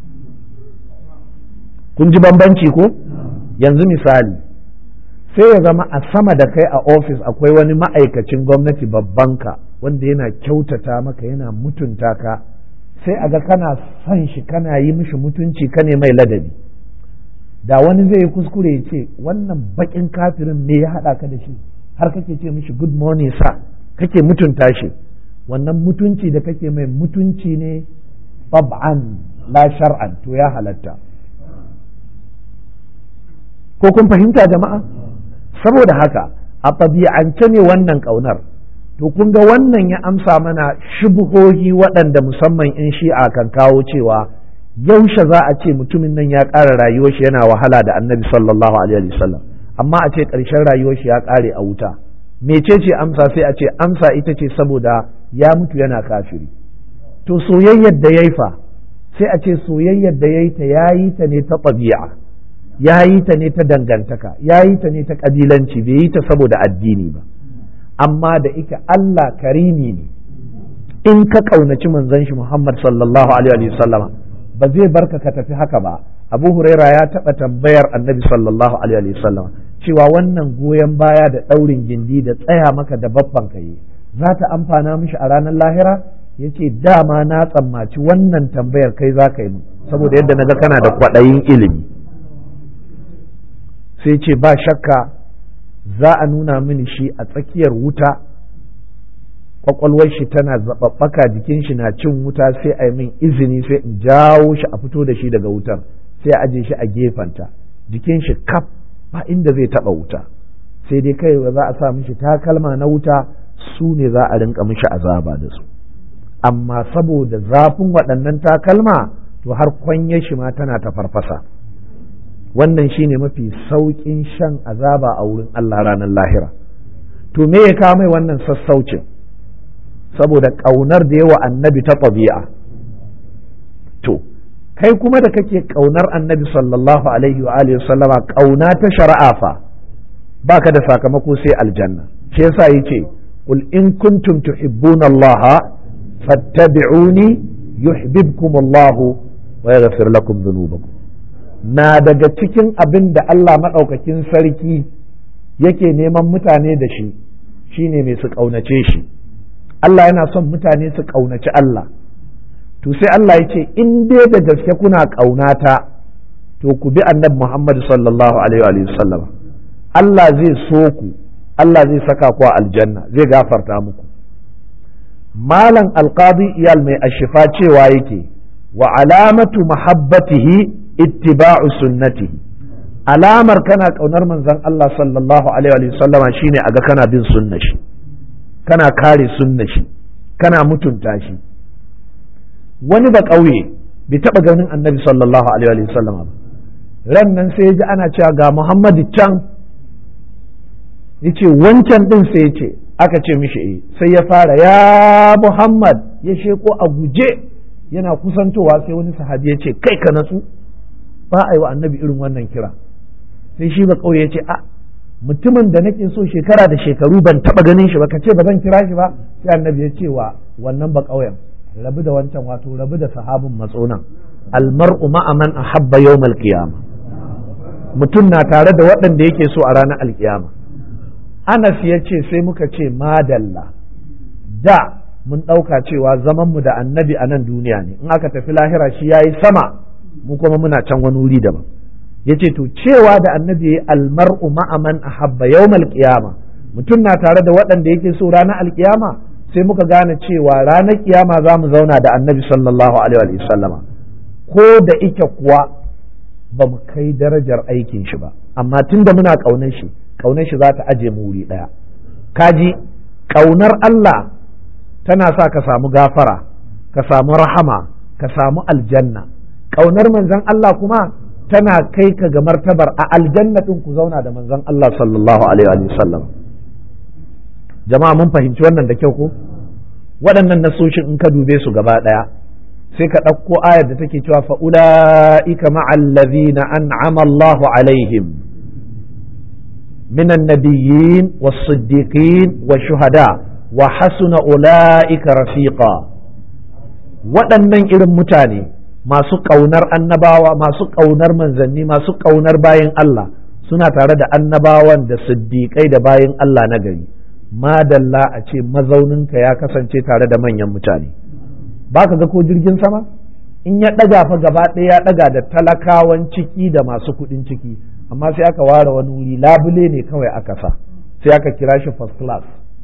[SPEAKER 1] kun ji bambanci ko yanzu misali sai ya zama a sama da kai a ofis akwai wani ma'aikacin gwamnati babban ka wanda yana kyautata maka yana mutunta ka sai a ga kana son shi kana yi mishi mutunci ka ne mai ladabi da wani zai yi kuskure ya ce wannan bakin kafirin me ya haɗa ka da shi har kake ce mishi good morning sa kake mutunta shi wannan mutunci da kake mai mutunci ne bab'an la shar'an to ya halatta ko kun fahimta jama'a saboda haka a ɗabi'ance ne wannan ƙaunar to kun ga wannan ya amsa mana shubuhohi waɗanda musamman in shi'a kan kawo cewa yaushe za a ce mutumin nan ya ƙara rayuwar shi yana wahala da annabi sallallahu alaihi wasallam amma a ce ƙarshen rayuwar shi ya ƙare a wuta mecece amsa sai a ce amsa ita ce saboda ya mutu yana kafiri to soyayyar da ya fa sai a ce soyayyar da ya yi ta ya yi ta ne ta ɗabi'a ya yi ta ne ta dangantaka ya yi ta ne ta ƙabilanci bai yi ta saboda addini ba amma da ike Allah karimi ne in ka ƙaunaci manzon shi Muhammad sallallahu alaihi wasallama ba zai barka ka tafi haka ba abu huraira ya taɓa tambayar annabi sallallahu alaihi wasallam cewa wannan goyon baya da ɗaurin gindi da tsaya maka da babban ka yi za ta amfana mishi a ranar lahira ya ce dama na tsammaci wannan tambayar kai za ka yi mu saboda yadda na ga kana da kwaɗayin ilimi sai ce ba shakka za a nuna mini shi a tsakiyar wuta kwakwalwar shi tana zaɓaɓɓaka jikin shi na cin wuta sai a yi min izini sai in jawo shi a fito da shi daga wutar sai a aje shi a gefenta jikin shi kaf ba inda zai taɓa wuta sai dai kai za a sa mishi takalma na wuta su ne za a rinka mishi azaba da su amma saboda zafin waɗannan takalma to har kwanyar shi ma tana ta farfasa wannan shine mafi sauƙin shan azaba a wurin Allah ranar lahira to me ya kawo mai wannan sassaucin saboda ƙaunar da yawa annabi ta ɗabi'a to kai kuma da kake ƙaunar annabi sallallahu alaihi wa alihi sallama ƙauna ta shari'a fa baka da sakamako sai aljanna shi yasa yace qul in kuntum tuhibbuna Allah fattabi'uni yuhibbukum Allah wa yaghfir lakum dhunubakum na daga cikin abin da Allah madaukakin sarki yake neman mutane da shi shine mai su ƙaunace shi Allah yana son mutane su ƙaunaci Allah to sai Allah ya ce in dai da gaske kuna ƙaunata to ku bi annabi Muhammad sallallahu alaihi wa sallam Allah zai so ku Allah zai saka ku a aljanna zai gafarta muku malam alqadi iyal mai ashifa cewa yake wa alamatu mahabbatihi ittiba'u sunnatihi alamar kana ƙaunar manzon Allah sallallahu alaihi wa sallama shine aga kana bin sunnar shi kana kare sunna shi kana mutunta shi wani ba ƙauye bai taɓa ganin annabi sallallahu alaihi wa sallam ba ran nan sai ya ji ana cewa ga muhammadu can ya ce wancan ɗin sai ya ce aka ce mishi eh sai ya fara ya muhammad ya sheko a guje yana kusantowa sai wani sahabi ya ce kai ka natsu ba a yi wa annabi irin wannan kira sai shi ba ƙauye ya ce a mutumin da nake so shekara da shekaru ban taba ganin shi ba ka ce ba zan kira shi ba sai annabi ya ce wa wannan ba ƙauyen rabu da wancan wato rabu da sahabin matsonan almar'u ma'a man ahabba yawmal qiyama mutum na tare da waɗanda yake so a ranar alkiyama Anas ya ce sai muka ce madalla da mun ɗauka cewa zaman mu da annabi a nan duniya ne in aka tafi lahira shi yayi sama mu kuma muna can wani wuri daban yace to cewa da annabi yayi almar'u ma'a man ahabba yawmal qiyama mutum na tare da waɗanda yake so ranar alkiyama sai muka gane cewa ranar kiyama za mu zauna da annabi sallallahu alaihi wa sallama ko da ike kuwa ba mu kai darajar aikin shi ba amma tunda muna ƙaunar shi ƙaunar shi za ta aje mu wuri ɗaya kaji ƙaunar Allah tana sa ka samu gafara ka samu rahama ka samu aljanna ƙaunar manzon Allah kuma tana kai ka ga martabar a aljanna ɗin ku zauna da manzon Allah sallallahu alaihi wa sallam jama'a mun fahimci wannan da kyau ko waɗannan nasoshin in ka dube su gaba ɗaya sai ka ɗauko ayar da take cewa fa'ula'ika ma'allazina an'ama Allahu alaihim minan nabiyyin was-siddiqin wash-shuhada wa hasuna ula'ika rafiqa waɗannan irin mutane masu ƙaunar annabawa masu ƙaunar manzanni masu ƙaunar bayin Allah suna tare da annabawan da siddiƙai da bayin Allah na gari madalla a ce mazauninka ya kasance tare da manyan mutane ba ka ga ko jirgin sama in ya ɗaga fa gaba ɗaya ya ɗaga da talakawan ciki da masu kuɗin ciki amma sai aka ware wani wuri labule ne kawai aka sa sai aka kira shi first class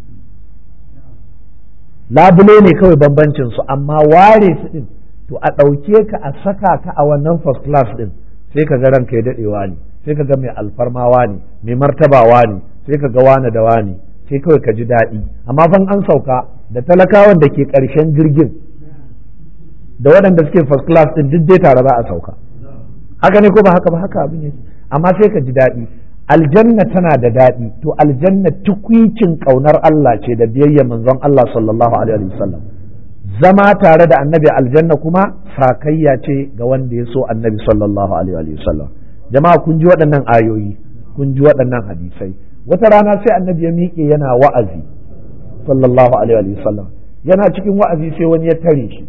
[SPEAKER 1] labule ne kawai bambancin su amma ware su ɗin to a ɗauke ka a saka ka a wannan first class ɗin sai ka ga ranka ya daɗewa ne sai ka ga mai alfarmawa ne mai martabawa ne sai ka ga wane da wane sai kawai ka ji daɗi amma fan an sauka da talakawan da ke ƙarshen jirgin da waɗanda suke first class ɗin duk dai tare za a sauka haka ne ko ba haka ba haka abin yake amma sai ka ji daɗi aljanna tana da daɗi to aljanna tukwicin ƙaunar Allah ce da biyayya manzon Allah sallallahu alaihi wasallam zama tare da annabi aljanna kuma sakayya ce ga wanda ya so annabi sallallahu alaihi wasallam jama'a kun ji waɗannan ayoyi kun ji waɗannan hadisai wata rana sai annabi ya miƙe yana wa'azi sallallahu alaihi wasallam yana cikin wa'azi sai wani ya tare shi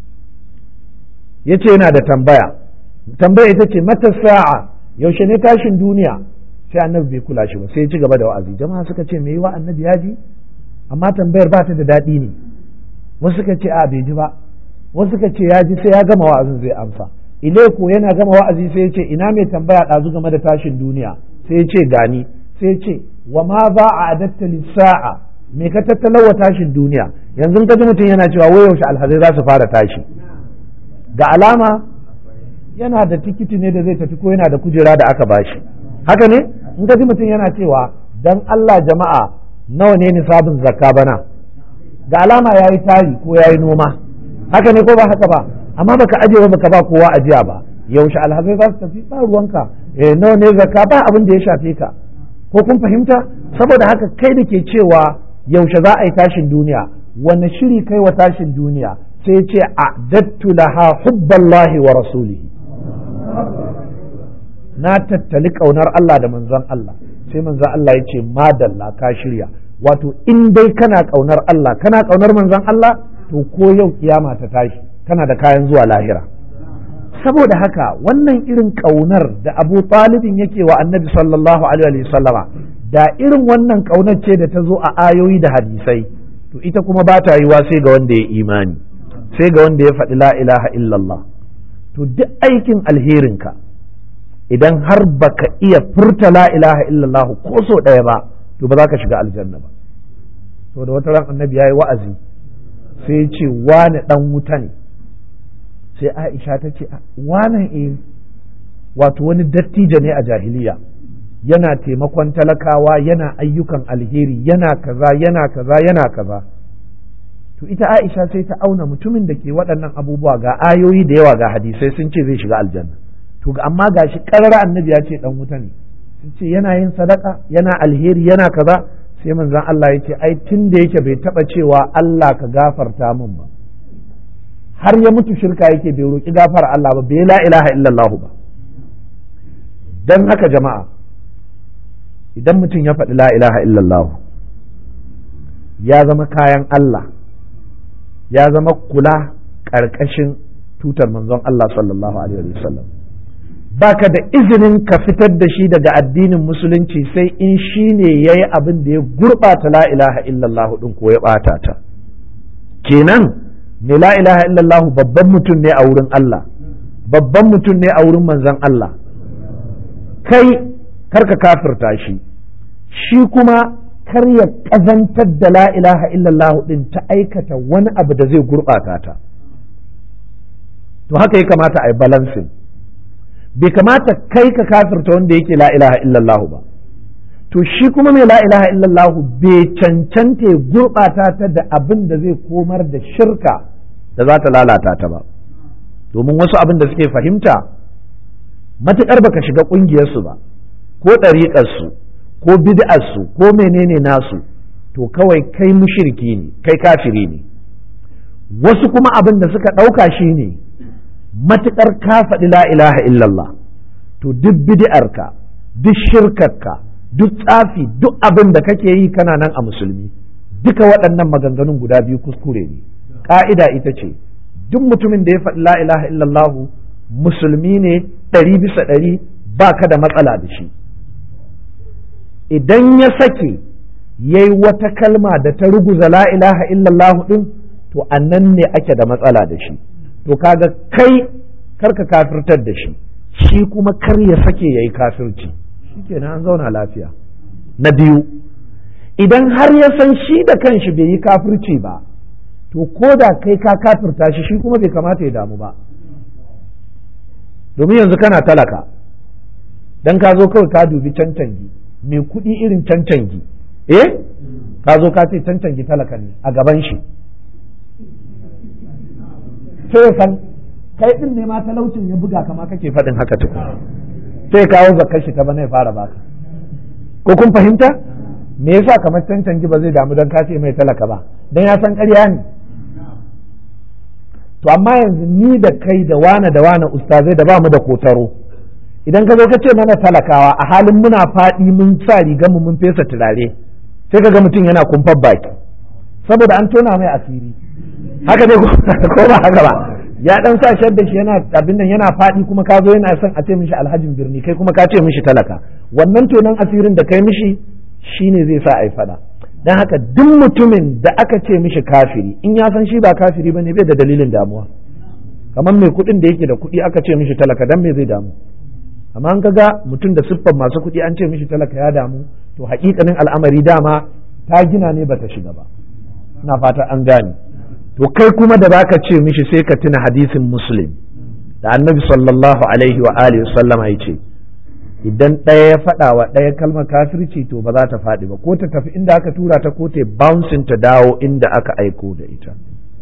[SPEAKER 1] ya ce yana da tambaya tambaya ita ce mata sa'a yaushe ne tashin duniya sai annabi bai kula shi ba sai ya ci gaba da wa'azi jama'a suka ce me yiwa annabi ya ji amma tambayar ba ta da daɗi ne wasu suka ce a bai ji ba wasu suka ce ya ji sai ya gama wa'azin zai amsa ileko yana gama wa'azi sai ya ce ina mai tambaya ɗazu game da tashin duniya sai ya ce gani sai ya ce wa ma za a adatta lissa'a me ka tattalawa tashin duniya yanzu ka ji mutum yana cewa wai yaushe alhazai za su fara tashi ga alama yana da tikiti ne da zai tafi ko yana da kujera da aka bashi haka ne in ka ji mutum yana cewa dan Allah jama'a nawa ne nisabin zakka bana ga alama yayi tari ko yayi noma haka ne ko ba haka ba amma baka aje ba baka ba kowa ajiya ba yaushe alhazai za su tafi ba ruwanka eh nawa ne zakka ba abin da ya shafe ka ko kun fahimta saboda haka kai da ke cewa yaushe za a yi tashin duniya wanne shiri kai wa tashin duniya sai ce a dattu laha hubballahi wa rasulihi na tattali kaunar Allah da manzon Allah sai manzon Allah ya ce madalla ka shirya wato in dai kana kaunar Allah kana kaunar manzon Allah to ko yau kiyama ta tashi kana da kayan zuwa lahira saboda haka wannan irin kaunar da Abu Talibin yake wa Annabi sallallahu alaihi wasallama da irin wannan kaunar ce da ta zo a ayoyi da hadisai to ita kuma ba ta yiwa sai ga wanda ya imani sai ga wanda ya faɗi la ilaha illallah to duk aikin alherinka idan har baka iya furta la ilaha illallah ko so ɗaya ba to ba za ka shiga aljanna ba to da wata ran annabi ya yi wa'azi sai ya ce wane ɗan wuta ne sai aisha ta ce wane e wato wani dattijo ne a jahiliya yana taimakon talakawa yana ayyukan alheri yana kaza yana kaza yana kaza to ita Aisha sai ta auna mutumin da ke waɗannan abubuwa ga ayoyi da yawa ga hadisai sun ce zai shiga aljanna to amma gashi karara annabi ya ce dan wuta ne sun ce yana yin sadaka yana alheri yana kaza sai manzon Allah ya ce ai tun da yake bai taba cewa Allah ka gafarta min ba har ya mutu shirka yake bai roki gafara Allah ba bai la ilaha illallah ba dan haka jama'a idan mutum ya faɗi la ilaha illallah ya zama kayan Allah ya zama kula ƙarƙashin tutar manzon Allah sallallahu alaihi wasallam baka da izinin ka fitar da shi daga addinin musulunci sai in shi ne ya yi abin da ya gurɓata la ilaha illallah ɗin ko ya ɓata ta kenan me la ilaha illallah babban mutum ne a wurin Allah babban mutum ne a wurin manzon Allah kai karka kafirta shi shi kuma kar ya ƙazantar da la ilaha illallah ɗin ta aikata wani abu da zai gurɓata ta to haka ya kamata a yi balansin bai kamata kai ka kafirta wanda yake la ilaha illallah ba to shi kuma mai la ilaha illallah bai cancanta ya gurɓata ta da abin da zai komar da shirka da za ta lalata ta ba domin wasu abin da suke fahimta matuƙar baka shiga ƙungiyarsu ba ko ɗariƙarsu ko bid'arsu ko menene nasu to kawai kai mushirki ne kai kafiri ne wasu kuma abin da suka ɗauka shi ne matuƙar ka faɗi la ilaha illallah to duk bid'arka duk shirkarka duk tsafi duk abin da kake yi kana nan a musulmi duka waɗannan maganganun guda biyu kuskure ne ƙa'ida ita ce duk mutumin da ya faɗi la ilaha illallah musulmi ne ɗari bisa ɗari ba ka da matsala da shi idan ya sake ya yi wata kalma da ta ruguza la ilaha illallah ɗin to annan ne ake da matsala da shi to kaga kai karka kafirtar da shi shi kuma kar ya sake ya yi kafirci shikenan an zauna lafiya na biyu idan har ya san shi da kanshi bai yi kafirci ba to ko da kai ka kafirta shi shi kuma bai kamata ya damu ba domin yanzu kana talaka dan ka zo kawai ka dubi cancangi mai kuɗi irin cancangi eh ka zo ka ce cancangi talaka ne a gaban shi sai san kai din ne ma talaucin ya buga kama kake faɗin haka tukun sai kawo zakar shi ta bana ya fara baka ko kun fahimta me yasa kamar cancanci ba zai damu don ka ce mai talaka ba don ya san ƙarya ne to amma yanzu ni da kai da wane da wane ustazai da bamu da kotaro idan ka zo ka ce mana talakawa a halin muna faɗi mun sa rigar mu mun fesa turare sai ka ga mutum yana kumfar baki saboda an tona mai asiri haka ne ko ba haka ba ya dan sa shadda shi yana abin nan yana faɗi kuma ka zo yana son a ce mishi alhajin birni kai kuma ka ce mishi talaka wannan tonon asirin da kai mishi shine zai sa a yi faɗa dan haka duk mutumin da aka ce mishi kafiri in ya san shi ba kafiri bane bai da dalilin damuwa kamar mai kuɗin da yake da kuɗi aka ce mishi talaka dan me zai damu amma an ga mutum da siffar masu kuɗi an ce mishi talaka ya damu to haƙiƙanin al'amari dama ta gina ne bata shiga ba ina fata an gane to kai kuma da baka ce mishi sai ka tuna hadisin muslim da annabi sallallahu alaihi wa alihi sallama ya ce idan ɗaya ya faɗa wa ɗaya kalmar kafirci to ba za ta faɗi ba ko ta tafi inda aka tura ta ko ta bouncing ta dawo inda aka aiko da ita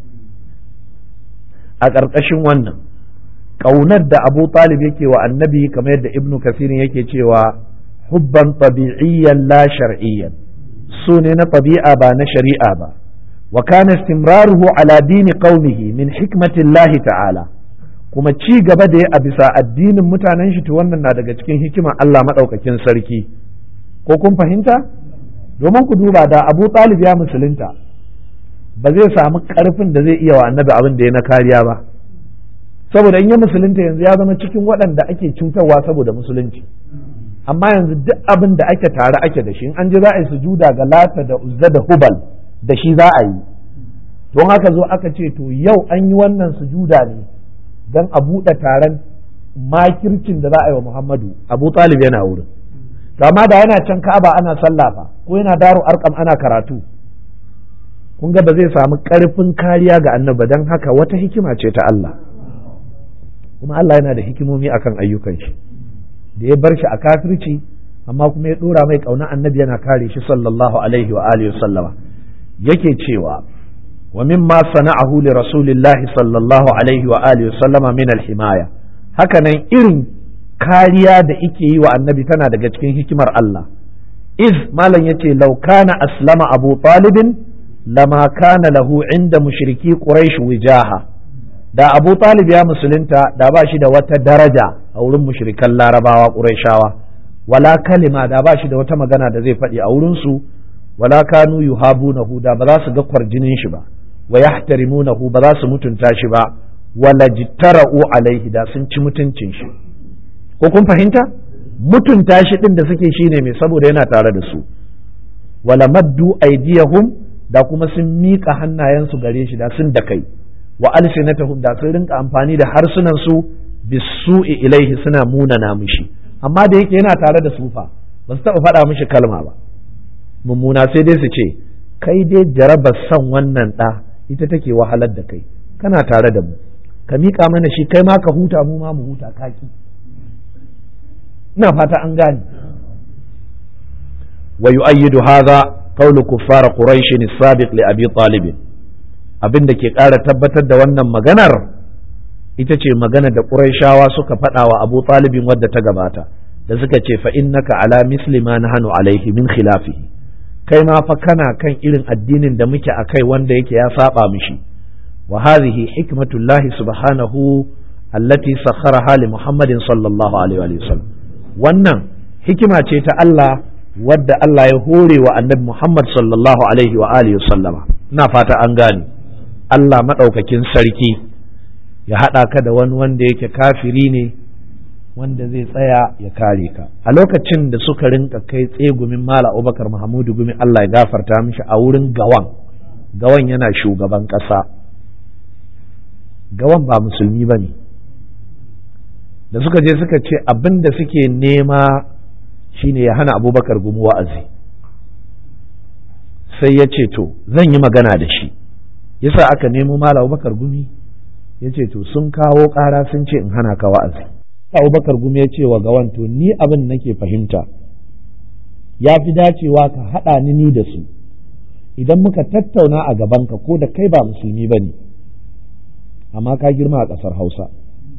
[SPEAKER 1] a ƙarƙashin wannan ƙaunar da abu talib yake wa annabi kamar yadda ibnu kasirin yake cewa hubban tabi'iyyan la shar'iyyan su ne na tabi'a ba na shari'a ba وكان استمراره على دين قومه من حكمة الله تعالى kuma ci gaba da ya a bisa addinin mutanen shi wannan na daga cikin hikimar Allah maɗaukakin sarki ko kun fahimta domin ku duba da Abu Talib ya musulunta ba zai samu ƙarfin da zai iya wa annabi abin da ya na kariya ba saboda in ya musulunta yanzu ya zama cikin waɗanda ake cutarwa saboda musulunci amma yanzu duk abin da ake tare ake da shi in an ji za a yi sujuda ga lata da uzza da hubal da shi za a yi don haka zo aka ce to yau an yi wannan sujuda ne don a buɗe taron makircin da za a yi wa Muhammadu Abu Talib yana wurin to amma da yana can Ka'aba ana sallah fa ko yana daru arkam ana karatu kun ga ba zai samu ƙarfin kariya ga annaba don haka wata hikima ce ta Allah kuma Allah yana da hikimomi akan ayyukan shi da ya bar shi a kafirci amma kuma ya ɗora mai ƙauna annabi yana kare shi sallallahu alaihi wa alihi sallama yake cewa wa mimma sana'ahu li rasulillahi sallallahu alaihi wa alihi sallama min al-himaya hakanan irin kariya da ike yi wa annabi tana daga cikin hikimar Allah iz malam yace law kana aslama abu talibin lama kana lahu inda mushriki quraish wijaha da abu talib ya musulunta da ba shi da wata daraja a wurin mushrikan larabawa quraishawa wala kalima da ba shi da wata magana da zai faɗi a wurin su wala kanu yuhabunahu da ba za su ga kwarjinin shi ba wa yahtarimunahu ba za su mutunta shi ba wala jittara'u alaihi da sun ci mutuncin shi ko kun fahimta mutunta shi din da suke shine mai saboda yana tare da su wala maddu aydiyahum da kuma sun miƙa hannayensu gare shi da sun da kai wa alsinatahum da sun rinka amfani da harsunan su bisu'i ilaihi suna munana mishi amma da yake yana tare da sufa ba su taɓa faɗa mishi kalma ba mummuna sai dai su ce kai dai jarabar son wannan ɗa ita take wahalar da kai kana tare da mu ka miƙa mana shi kai ma ka huta mu ma mu huta kaki ina fata an gane wa yu'ayyidu hadha qawlu kuffar quraish as-sabiq li abi talib abin da ke ƙara tabbatar da wannan maganar ita ce magana da ƙurayshawa suka faɗa wa abu talibin wadda ta gabata da suka ce fa innaka ala misli ma nahnu alaihi min khilafihi kai ma fa kana kan irin addinin da muke akai wanda yake ya saba mishi wa hadhihi hikmatullahi subhanahu allati sakharaha li muhammadin sallallahu alaihi wa sallam wannan hikima ce ta Allah wadda Allah ya hore wa annabi Muhammad sallallahu alaihi wa alihi wa sallama ina fata an gane Allah madaukakin sarki ya haɗa ka da wani wanda yake kafiri ne wanda zai tsaya ya kare ka a lokacin da suka rinka kai tsegumin mala abubakar mahamudu gumi Allah ya gafarta mishi a wurin gawan gawan yana shugaban ƙasa gawan ba musulmi ba ne da suka je suka ce abin da suke nema shine ya hana abubakar gumi wa'azi sai ya ce to zan yi magana da shi yasa aka nemo mala abubakar gumi ya ce to sun kawo ƙara sun ce in hana ka wa'azi abubakar gumi ya ce wa gawan to ni abin nake fahimta ya fi dacewa ka haɗa ni ni da su idan muka tattauna a gabanka ko da kai ba musulmi ba ne amma ka girma a ƙasar hausa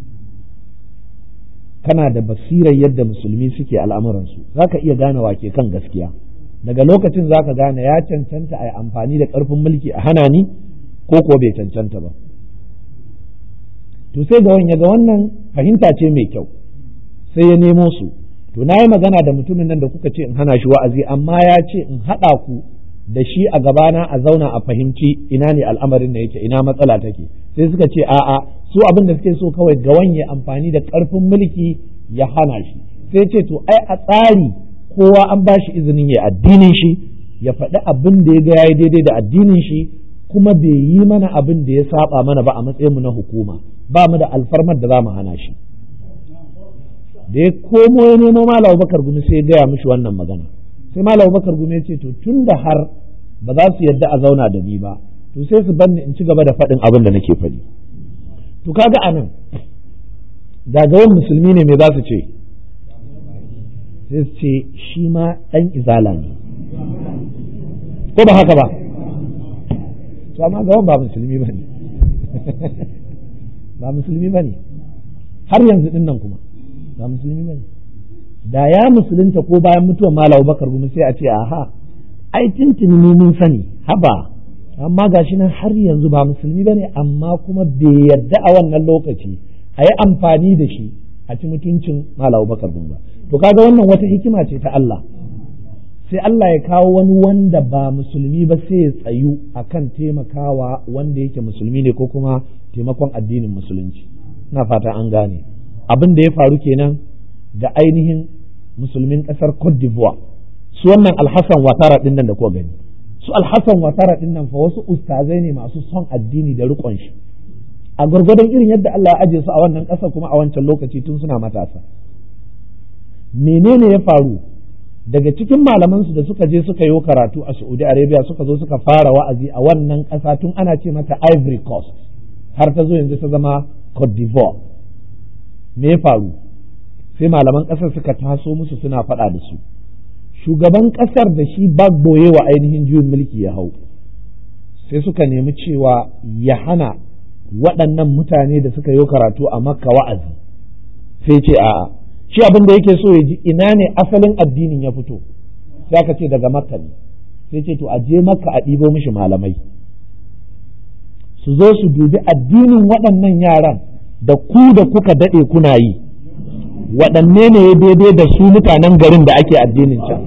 [SPEAKER 1] kana da basirar yadda musulmi suke al'amuransu za ka iya gane wake kan gaskiya daga lokacin za ka gane ya cancanta a yi amfani da ƙarfin mulki a hana ni ko kuwa bai cancanta ba to sai ga ya ga wannan fahimta ce mai kyau sai ya nemo su to na yi magana da mutumin nan da kuka ce in hana shi wa'azi amma ya ce in haɗa ku da shi a gabana a zauna a fahimci ina ne al'amarin da yake ina matsala take sai suka ce a'a su abin da suke so kawai gawan ya amfani da ƙarfin mulki ya hana shi sai ce to ai a tsari kowa an ba shi izinin ya addinin shi ya faɗi abin da ya ga yayi daidai da addinin shi kuma bai yi mana abin da ya saba mana ba a matsayin mu na hukuma ba mu da alfarmar da za mu hana shi da ya komo ya nemo malam bakar gumi sai ya gaya mishi wannan magana sai malam bakar gumi ya ce to tun da har ba za su yadda a zauna da ni ba to sai su banni in ci gaba da faɗin abin da nake faɗi to kaga anan gagawan musulmi ne me za su ce sai su ce shi ma ɗan izala ne ko ba haka ba to amma gawan ba musulmi ba ne ba musulmi ba ne har yanzu din nan kuma ba musulmi ba ne da ya musulunta ko bayan mutuwar malam bakar gumi sai a ce aha ai tintini mu mun sani haba amma gashi nan har yanzu ba musulmi ba ne amma kuma bai yarda a wannan lokaci a yi amfani da shi a ci mutuncin malam bakar gumi ba to kaga wannan wata hikima ce ta Allah sai Allah ya kawo wani wanda ba musulmi ba sai ya tsayu akan taimakawa wanda yake musulmi ne ko kuma taimakon addinin musulunci na fata an gane abin da ya faru kenan ga ainihin musulmin ƙasar Cote d'Ivoire su wannan alhassan watara ɗin nan da kuka gani su alhassan watara ɗin nan fa wasu ustazai ne masu son addini da riƙon shi a gwargwadon irin yadda Allah ya aje su a wannan ƙasa kuma a wancan lokaci tun suna matasa menene ya faru daga cikin malamansu da suka je suka yi karatu a Saudi Arabia suka zo suka fara wa'azi a wannan ƙasa tun ana ce mata Ivory Coast har ta zo yanzu ta zama Cote d'Ivoire me ya faru sai malaman ƙasar suka taso musu suna faɗa da su shugaban ƙasar da shi bagboye wa ainihin juyin mulki ya hau sai suka nemi cewa ya hana waɗannan mutane da suka yi karatu a makka wa'azi sai ce a'a shi abin da yake so ya ji ina ne asalin addinin ya fito sai aka ce daga makka ne sai ce to a je makka a ɗibo mishi malamai su zo su dubi addinin waɗannan yaran da ku da kuka daɗe kuna yi waɗanne ne ya daidai da su mutanen garin da ake addinin can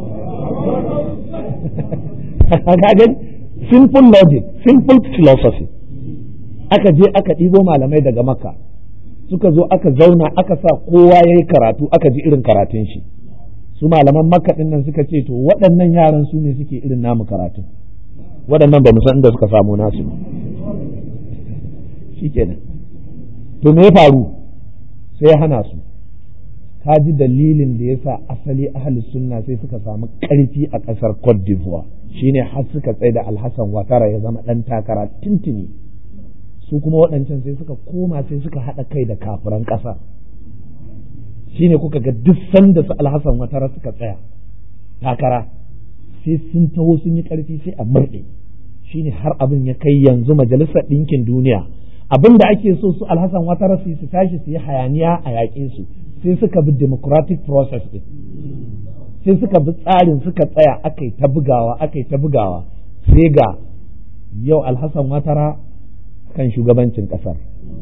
[SPEAKER 1] kagan simple logic simple philosophy aka je aka ɗibo malamai daga makka suka zo aka zauna aka sa kowa ya yi karatu aka ji irin karatun shi su malaman makka ɗin nan suka ce to waɗannan yaran su ne suke irin namu karatun waɗannan ba san inda suka samu nasu ba shikenan to me ya faru sai ya hana su ka ji dalilin da ya sa asali ahli sunna sai suka samu ƙarfi a ƙasar Cote d'Ivoire shine har suka tsaye da Alhassan Watara ya zama ɗan takara tintini su kuma waɗancan sai suka koma sai suka haɗa kai da kafiran ƙasa shine kuka ga duk sanda su Alhassan Watara suka tsaya takara sai sun taho sun yi ƙarfi sai a murɗe shine har abin ya kai yanzu majalisar ɗinkin duniya abin da ake so su alhassan watara su su tashi su yi hayaniya a yaƙe su sai suka bi democratic process din sai suka bi tsarin suka tsaya aka yi ta bugawa aka yi ta bugawa sai ga yau alhassan watara kan shugabancin ƙasar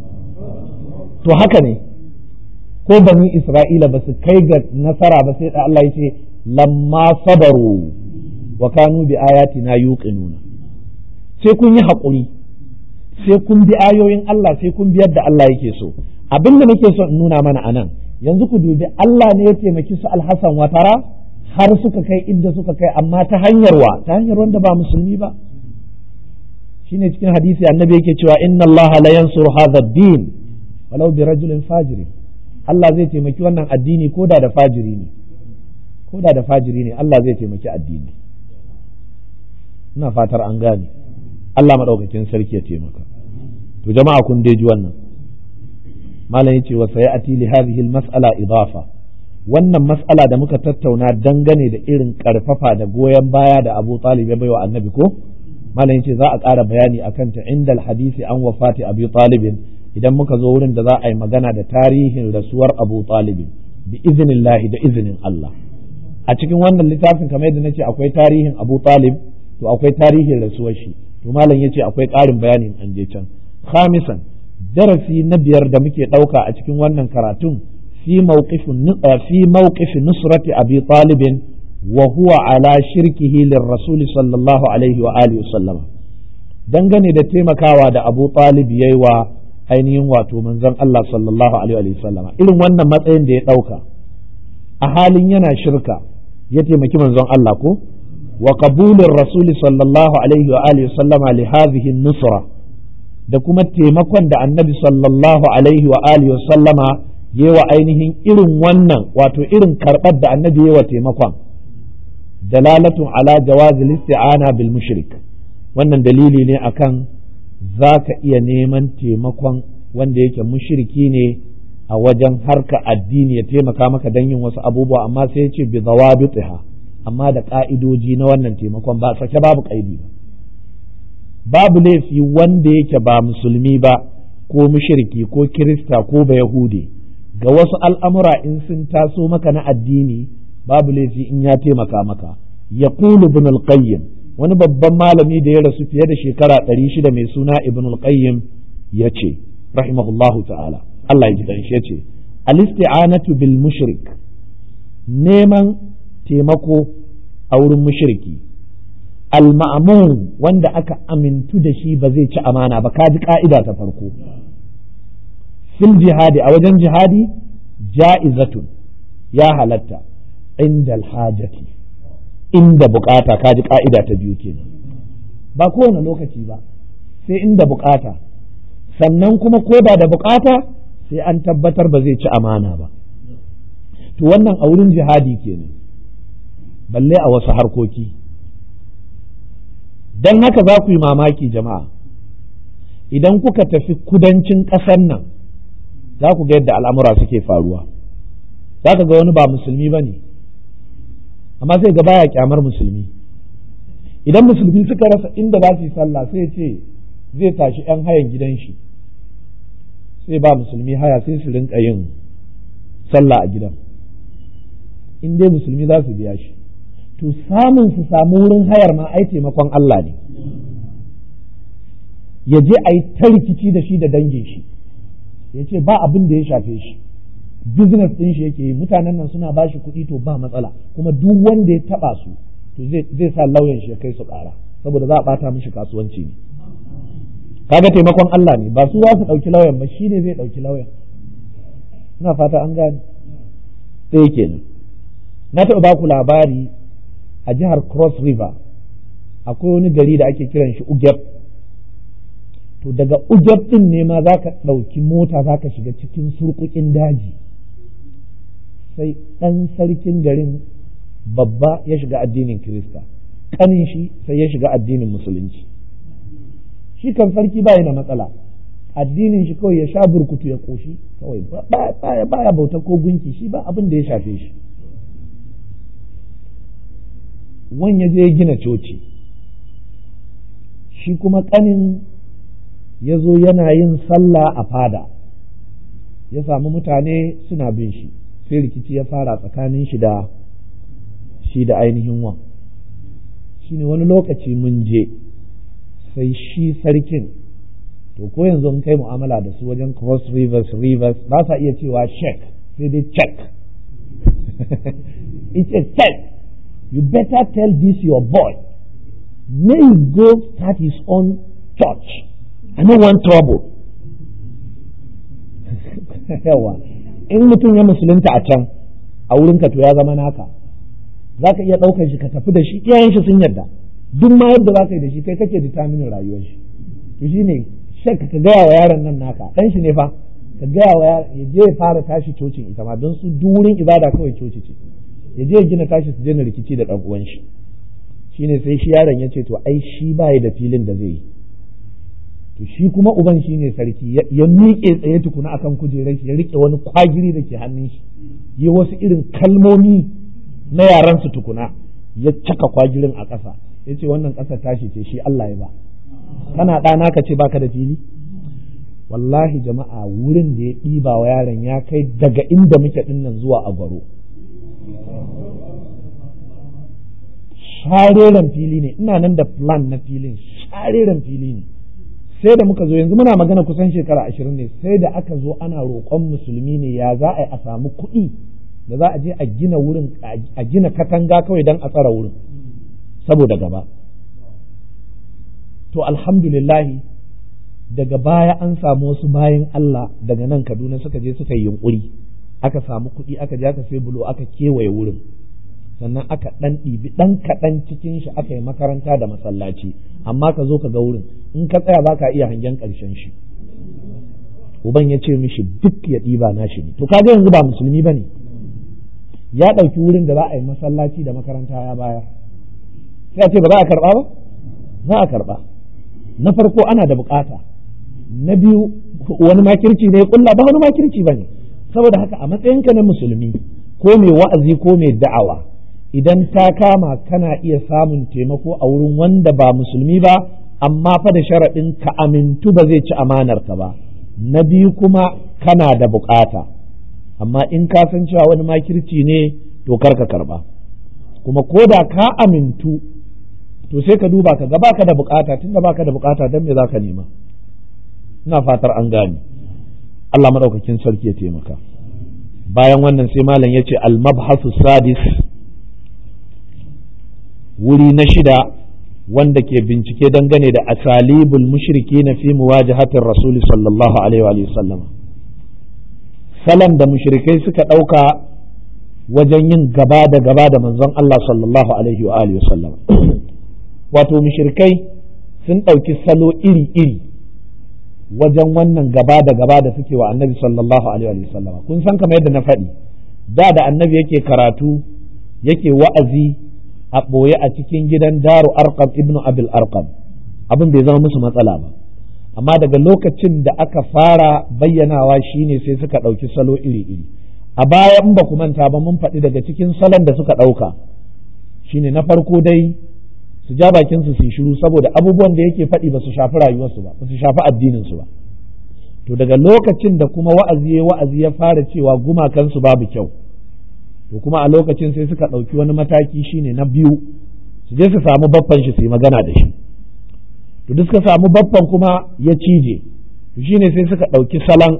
[SPEAKER 1] to haka ne ko bani isra'ila ba su kai ga nasara ba sai da Allah ya ce lamma sabaru wa kanu bi ayatina yuqinuna sai kun yi haƙuri sai kun bi ayoyin Allah sai kun bi yadda Allah yake so abin da nake so in nuna mana anan yanzu ku dubi Allah ne ya taimaki su alhassan watara har suka kai inda suka kai amma ta hanyar wa ta hanyar wanda ba musulmi ba shine cikin hadisi annabi yake cewa inna Allah la yansuru hadha ad-din walau bi rajulin fajirin Allah zai taimaki wannan addini ko da da fajiri ne ko da da fajiri ne Allah zai taimaki addini ina fatar an gane Allah madaukakin sarki ya taimaka to jama'a kun dai ji wannan malam yace wa sayati li hadhihi al-mas'ala idafa wannan mas'ala da muka tattauna dangane da irin karfafa da goyon baya da Abu Talib ya baiwa Annabi ko malam yace za a ƙara bayani akan ta indal hadisi an wafati Abi Talib idan muka zo wurin da za a yi magana da tarihin rasuwar Abu Talib bi iznillahi da izinin Allah a cikin wannan littafin kamar yadda nace akwai tarihin Abu Talib to akwai tarihin rasuwar shi to malam yace akwai ƙarin bayanin an je can khamisan darasi na biyar da muke ɗauka a cikin wannan karatun fi mawqifin fi mawqif nusrati abi talib wa huwa ala shirkihi lirrasul sallallahu alaihi wa alihi sallama dangane da taimakawa da abu talib yayi wa ainihin wato manzon Allah sallallahu alaihi wa sallama irin wannan matsayin da ya ɗauka a halin yana shirka ya taimaki manzon Allah ko wa qabulin rasul sallallahu alaihi wa alihi sallama li hadhihi nusra da kuma taimakon da annabi sallallahu alaihi wa alihi wa sallama yi wa ainihin irin wannan wato irin karɓar da annabi yi wa taimakon dalalatun ala jawazil isti'ana bil mushrik wannan dalili ne akan za ka iya neman taimakon wanda yake mushriki ne a wajen harka addini ya taimaka maka don yin wasu abubuwa amma sai ya ce bi zawabitiha amma da ka'idoji na wannan taimakon ba sake babu kaidi ba babu laifi wanda yake ba musulmi ba ko mushriki ko kirista ko ba yahudi ga wasu al'amura in sun taso maka na addini babu laifi in ya taimaka maka ya ibn al-qayyim wani babban malami da ya rasu fiye da shekara ɗari shida mai suna ibn al-qayyim ya ce rahimahullahu ta'ala Allah ya ji ya ce al-isti'anatu bil mushrik neman taimako a wurin mushriki al-ma'mun wanda aka amintu da shi ba zai ci amana ba ka ji ka'ida ta farko fil jihadi a wajen jihadi ja'izatun ya halatta inda alhajati inda bukata ka ji ka'ida ta biyu kenan ba kowane lokaci ba sai inda bukata sannan kuma ko ba da bukata sai an tabbatar ba zai ci amana ba to wannan a wurin jihadi kenan balle a wasu harkoki don haka za ku yi mamaki jama'a idan kuka tafi kudancin ƙasar nan za ku ga yadda al'amura suke faruwa za ka ga wani ba musulmi ba ne amma sai ga baya kyamar musulmi idan musulmi suka rasa inda za su yi sallah sai ce zai tashi 'yan hayan gidan shi sai ba musulmi haya sai su rinka yin sallah a gidan in dai musulmi za su biya shi to samun su samu wurin hayar ma ai taimakon Allah ne ya je a yi ta rikici da shi da dangin shi ya ce ba abin da ya shafe shi business ɗin shi yake yi mutanen nan suna ba shi kuɗi to ba matsala kuma duk wanda ya taɓa su to zai sa lauyan shi ya kai su ƙara saboda za a ɓata mishi kasuwanci ne kaga taimakon Allah ne ba su za su ɗauki lauyan ba shi ne zai ɗauki lauyan ina fata an gane ɗaya kenan na taɓa ba ku labari a jihar cross river akwai wani gari da ake kiran shi ugeb to daga ugeb ɗin ne ma za ka ɗauki mota za ka shiga cikin surkukin daji sai ɗan sarkin garin babba ya shiga addinin kirista ƙanin shi sai ya shiga addinin musulunci shi kan sarki ba da matsala addinin shi kawai ya sha burkutu ya ƙoshi kawai baya baya bauta ko gunki shi ba abin da ya shafe shi wani ya je gina coci shi kuma ƙanin ya zo yana yin sallah a fada ya samu mutane suna bin shi sai rikici ya fara tsakanin shi da shi da ainihin wan shi ne wani lokaci mun je sai shi sarkin to ko yanzu in kai mu'amala da su wajen cross rivers rivers ba sa iya cewa check sai dai check it's a check you better tell this your boy may he go start his own church I don't want trouble yawa in mutum ya musulunta a can a wurinka to ya zama naka za ka iya ɗaukar shi ka tafi da shi iyayen shi sun yarda duk ma yadda za ka yi da shi kai kake determinin rayuwar shi to shi ne shek ka gaya wa yaron nan naka ɗan shi ne fa ka gaya wa yaron ya je ya fara tashi cocin ita ma don su duk wurin ibada kawai coci ce ya je ya gina tashi su je na rikici da ɗan uwan shi shine sai shi yaron ya ce to ai shi ba da filin da zai yi to shi kuma uban shi ne sarki ya miƙe tsaye tukuna akan kujerar shi ya rike wani kwagiri da ke hannun shi ya wasu irin kalmomi na yaran su tukuna ya caka kwagirin a ƙasa ya ce wannan ƙasa tashi ce shi Allah ya ba kana ɗana ka ce baka da fili wallahi jama'a wurin da ya ɗiba wa yaron ya kai daga inda muke ɗinnan zuwa a gwaro shareren fili ne ina nan da plan na filin shareren fili ne sai da muka zo yanzu muna magana kusan shekara ashirin ne sai da aka zo ana roƙon musulmi ne ya za a yi a samu kuɗi da za a je a gina wurin a gina katanga kawai don a tsara wurin saboda gaba to alhamdulillahi daga baya an samu wasu bayan Allah daga nan Kaduna suka je suka yi yunkuri aka samu kuɗi aka je aka sai bulo aka kewaye wurin sannan aka ɗan ɗibi ɗan kaɗan cikin shi aka yi makaranta da masallaci amma ka zo ka ga wurin in ka tsaya baka iya hangen ƙarshen shi uban ya ce mishi duk ya ɗiba nashi ne to kaga yanzu ba musulmi ba ne ya ɗauki wurin da za a yi masallaci da makaranta ya bayar sai a ce ba za a karɓa ba za a karɓa na farko ana da bukata na biyu wani makirci ne kulla ba wani makirci ba ne saboda haka a matsayinka na musulmi ko mai wa'azi ko mai da'awa idan ta kama kana iya samun taimako a wurin wanda ba musulmi ba amma fa da sharaɗin ka amintu ba zai ci amanar ka ba na biyu kuma kana da bukata amma in ka san cewa wani makirci ne to kar ka karba kuma ko da ka amintu to sai ka duba ka ga baka da bukata tunda baka da bukata dan me zaka nema ina fatar an gane Allah madaukakin sarki ya taimaka bayan wannan sai malam ya ce al-mabhasu sadis wuri na shida wanda ke bincike dangane da asalibul mushriki na fi muwajahatin rasuli sallallahu alaihi wa sallam salam da mushrikai suka ɗauka wajen yin gaba da gaba da manzon Allah sallallahu alaihi wa alihi sallam wato mushrikai sun ɗauki salo iri-iri wajen wannan gaba da gaba da suke wa annabi sallallahu alaihi wa sallam kun san kamar yadda na faɗi da da annabi yake karatu yake wa'azi a ɓoye a cikin gidan daru arqam ibnu abil arqam abin bai zama musu matsala ba amma daga lokacin da aka fara bayyanawa shine sai suka ɗauki salo iri-iri a baya in ba ku manta ba mun faɗi daga cikin salon da suka ɗauka shine na farko dai su ja bakin su su shiru saboda abubuwan da yake faɗi ba su shafi rayuwarsu ba ba su shafi addinin su ba to daga lokacin da kuma wa'azi ya wa'azi ya fara cewa gumakansu babu kyau to kuma a lokacin sai suka ɗauki wani mataki shine na biyu su je su samu baffan shi su yi magana da shi to duk suka samu baffan kuma ya cije to shine sai suka ɗauki salon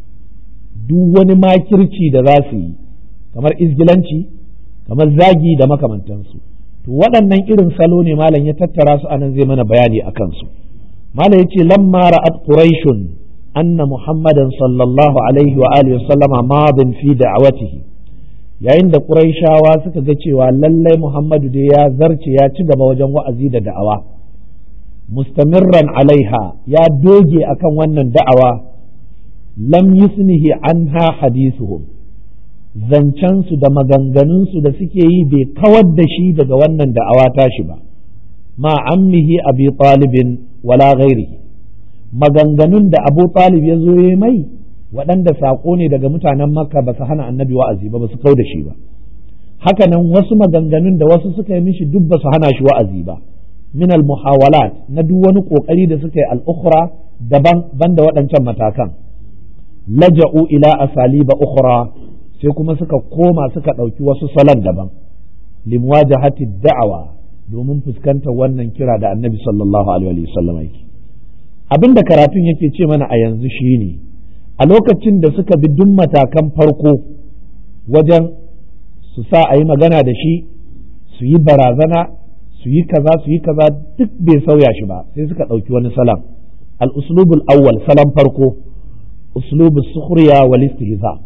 [SPEAKER 1] duk wani makirci da za su yi kamar izgilanci kamar zagi da makamantansu to waɗannan irin salo ne malam ya tattara su anan zai mana bayani a kansu malam ya ce lamma ra'at quraishun anna muhammadan sallallahu alaihi wa alihi wa sallama madin fi da'awatihi yayin da quraishawa suka ga cewa lallai muhammadu dai ya zarce ya ci gaba wajen wa'azi da da'awa mustamirran alaiha ya doge akan wannan da'awa lam yusnihi anha hadithuhum zancensu da maganganunsu da suke yi bai kawar da shi daga wannan da'awa tashi ba ma ammihi abi talibin wala ghairihi maganganun da abu talib ya zo ya mai waɗanda saƙo ne daga mutanen makka ba su hana annabi wa'azi ba ba su kau da shi ba hakanan wasu maganganun da wasu suka yi mishi duk ba su hana shi wa'azi ba min al muhawalat na duk wani kokari da suka yi al-ukhra daban banda waɗancan matakan laja'u ila asaliba ukhra sai kuma suka koma suka ɗauki wasu salon daban limwajahati da'awa domin fuskantar wannan kira da annabi sallallahu alaihi wasallam yake abin da karatun yake ce mana a yanzu shine a lokacin da suka bi duk matakan farko wajen su sa a yi magana da shi su yi barazana su yi kaza su yi kaza duk bai sauya shi ba sai suka ɗauki wani salam al-uslubul awwal salam farko uslubus sukhriya wal istihza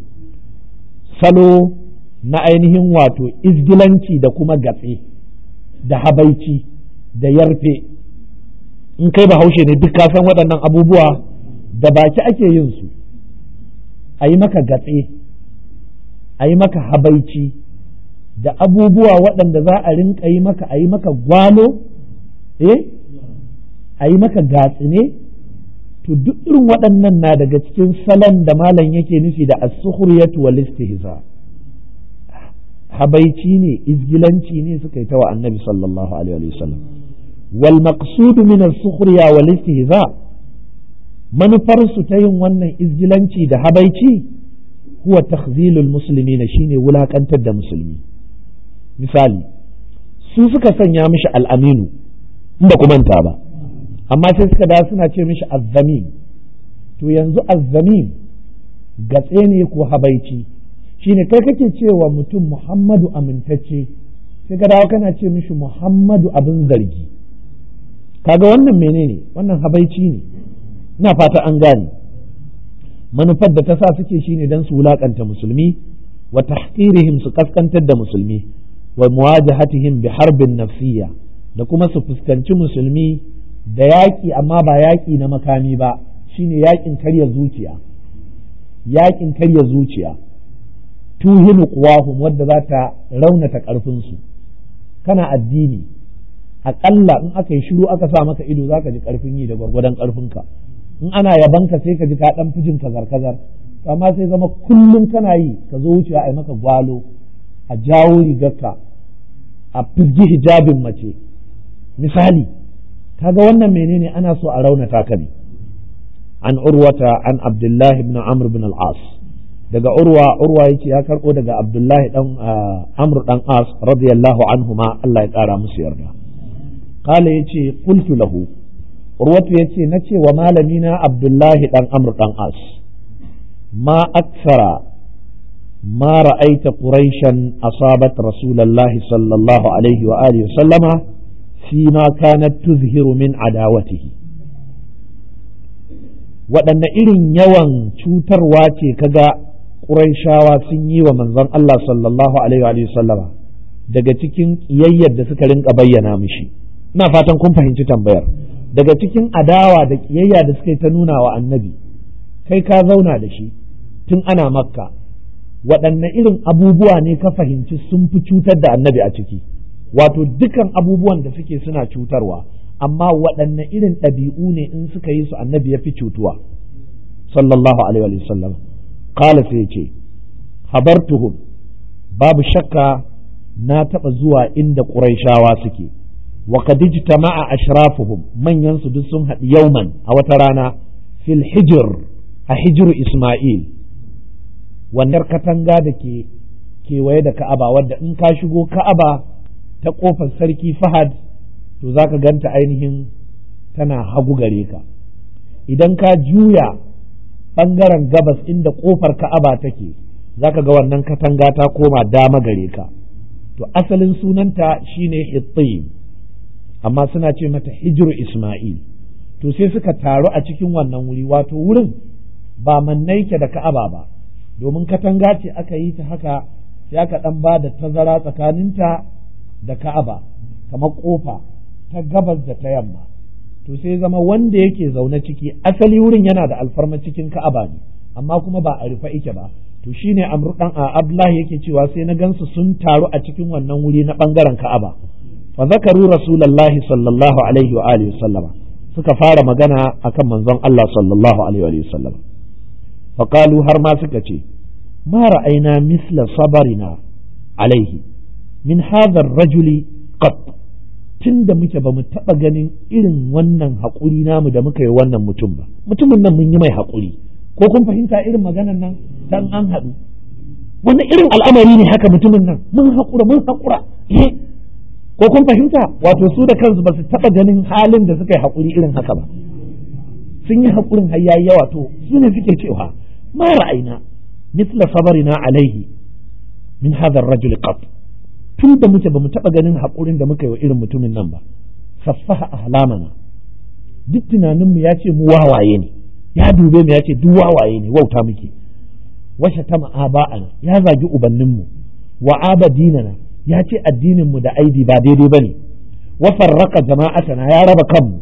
[SPEAKER 1] salo na ainihin wato izgilanci da kuma gatse da habaici da yarfe in kai bahaushe ne duk ka san waɗannan abubuwa da baki ake yin su a yi maka gatse a yi maka habaici da abubuwa waɗanda za a rinka yi maka a yi maka gwalo eh a yi maka gatsine to duk irin waɗannan na daga cikin salon da malam yake nufi da as-sukhriyatu wal istihza habaici ne izgilanci ne suka yi ta wa annabi sallallahu alaihi wasallam wal maqsudu min as-sukhriya wal istihza manufar su ta yin wannan izgilanci da habaici huwa takhzilul muslimina shine wulakantar da musulmi misali su suka sanya mishi al'aminu inda ku manta ba amma sai suka da suna ce mishi azzamin to yanzu azzamin gatse ne ko habaici shine kai kake cewa mutum muhammadu amintacce sai ka dawo kana ce mishi muhammadu abin zargi kaga wannan menene wannan habaici ne ina fata an gane manufar da ta sa suke shine dan su wulakanta musulmi wa tahqirihim su kaskantar da musulmi wa muwajahatihim bi harbin nafsiyya da kuma su fuskanci musulmi da yaƙi amma ba yaƙi na makami ba shine yaƙin karya zuciya yaƙin karya zuciya tuhinu quwahum wadda za ta raunata ƙarfinsu kana addini aƙalla in aka yi shiru aka sa maka ido za ka ji ƙarfin yi da gwargwadon ƙarfinka in ana yabanka sai ka ji ka ɗan fijin kazar kazar amma sai zama kullum kana yi ka zo wucewa a yi maka gwalo a jawo rigarka a fizgi hijabin mace misali kaga wannan menene ana so a raunata ka ne an urwata an abdullahi ibn amr bin al-as daga urwa urwa yace ya karbo daga abdullahi dan amr dan as radiyallahu anhuma Allah ya kara musu yarda kala yace qultu lahu urwatu yace nace wa malamina abdullahi dan amr dan as ma aksara ما رأيت قريشا أصابت رسول الله صلى الله عليه وآله وسلم فيما كانت تظهر من عداوته waɗanne irin yawan cutarwa ce kaga ƙuraishawa sun yi wa manzon Allah sallallahu alaihi wa sallama daga cikin ƙiyayyar da suka rinka bayyana mishi ina fatan kun fahimci tambayar daga cikin adawa da ƙiyayya da suka yi ta nuna wa annabi kai ka zauna da shi tun ana makka waɗanne irin abubuwa ne ka fahimci sun fi cutar da annabi a ciki wato dukan abubuwan da suke suna cutarwa amma waɗanne irin ɗabi'u ne in suka yi su annabi ya fi cutuwa sallallahu alaihi wa sallam qala sai ce habartuhum babu shakka na taɓa zuwa inda ƙuraishawa suke wa qad ijtama'a ashrafuhum manyan su duk sun haɗu yauman a wata rana fil hijr a hijru isma'il wannan katanga da ke kewaye da ka'aba wadda in ka shigo ka'aba ta ƙofar sarki fahad to za ka ganta ainihin tana hagu gare ka idan ka juya ɓangaren gabas inda ƙofar ka'aba take za ka ga wannan katanga ta koma dama gare ka to asalin sunanta shine hittim amma suna ce mata hijiru isma'il to sai suka taru a cikin wannan wuri wato wurin ba mannaike da ka'aba ba domin katanga ce aka yi ta haka sai aka ɗan ba da tazara tsakaninta da ka'aba kamar ƙofa ta gabas da ta yamma to sai zama wanda yake zaune ciki asali wurin yana da alfarma cikin ka'aba ne amma kuma ba a rufe ike ba to shine amru dan abdullahi yake cewa sai na gansu sun taru a cikin wannan wuri na bangaren ka'aba fa zakaru rasulullahi sallallahu alaihi wa alihi sallama suka fara magana akan manzon Allah sallallahu alaihi wa sallama فقالوا har ma suka ce ما رأينا مثل صبرنا عليه من هذا الرجل قط tun da muke ba mu taɓa ganin irin wannan haƙuri namu da muka yi wannan mutum ba mutumin nan mun yi mai haƙuri ko kun fahimta irin maganan nan dan an haɗu wani irin al'amari ne haka mutumin nan mun haƙura mun haƙura ko kun fahimta wato su da kansu ba su taɓa ganin halin da suka yi haƙuri irin haka ba sun yi haƙurin har yayi yawa to su ne suke cewa ma ra'ayina misla sabarina alaihi min hadha ar-rajul qat tun da muke ba mu taɓa ganin haƙurin da muka yi wa irin mutumin nan ba saffaha ahlamana duk tunaninmu ya ce mu wawaye ne ya dube mu ya ce duk wawaye ne wauta muke washe ta ma'aba'ana ya zagi ubanninmu wa abadinana ya ce addininmu da aibi ba daidai bane wa farraka jama'atana ya raba kanmu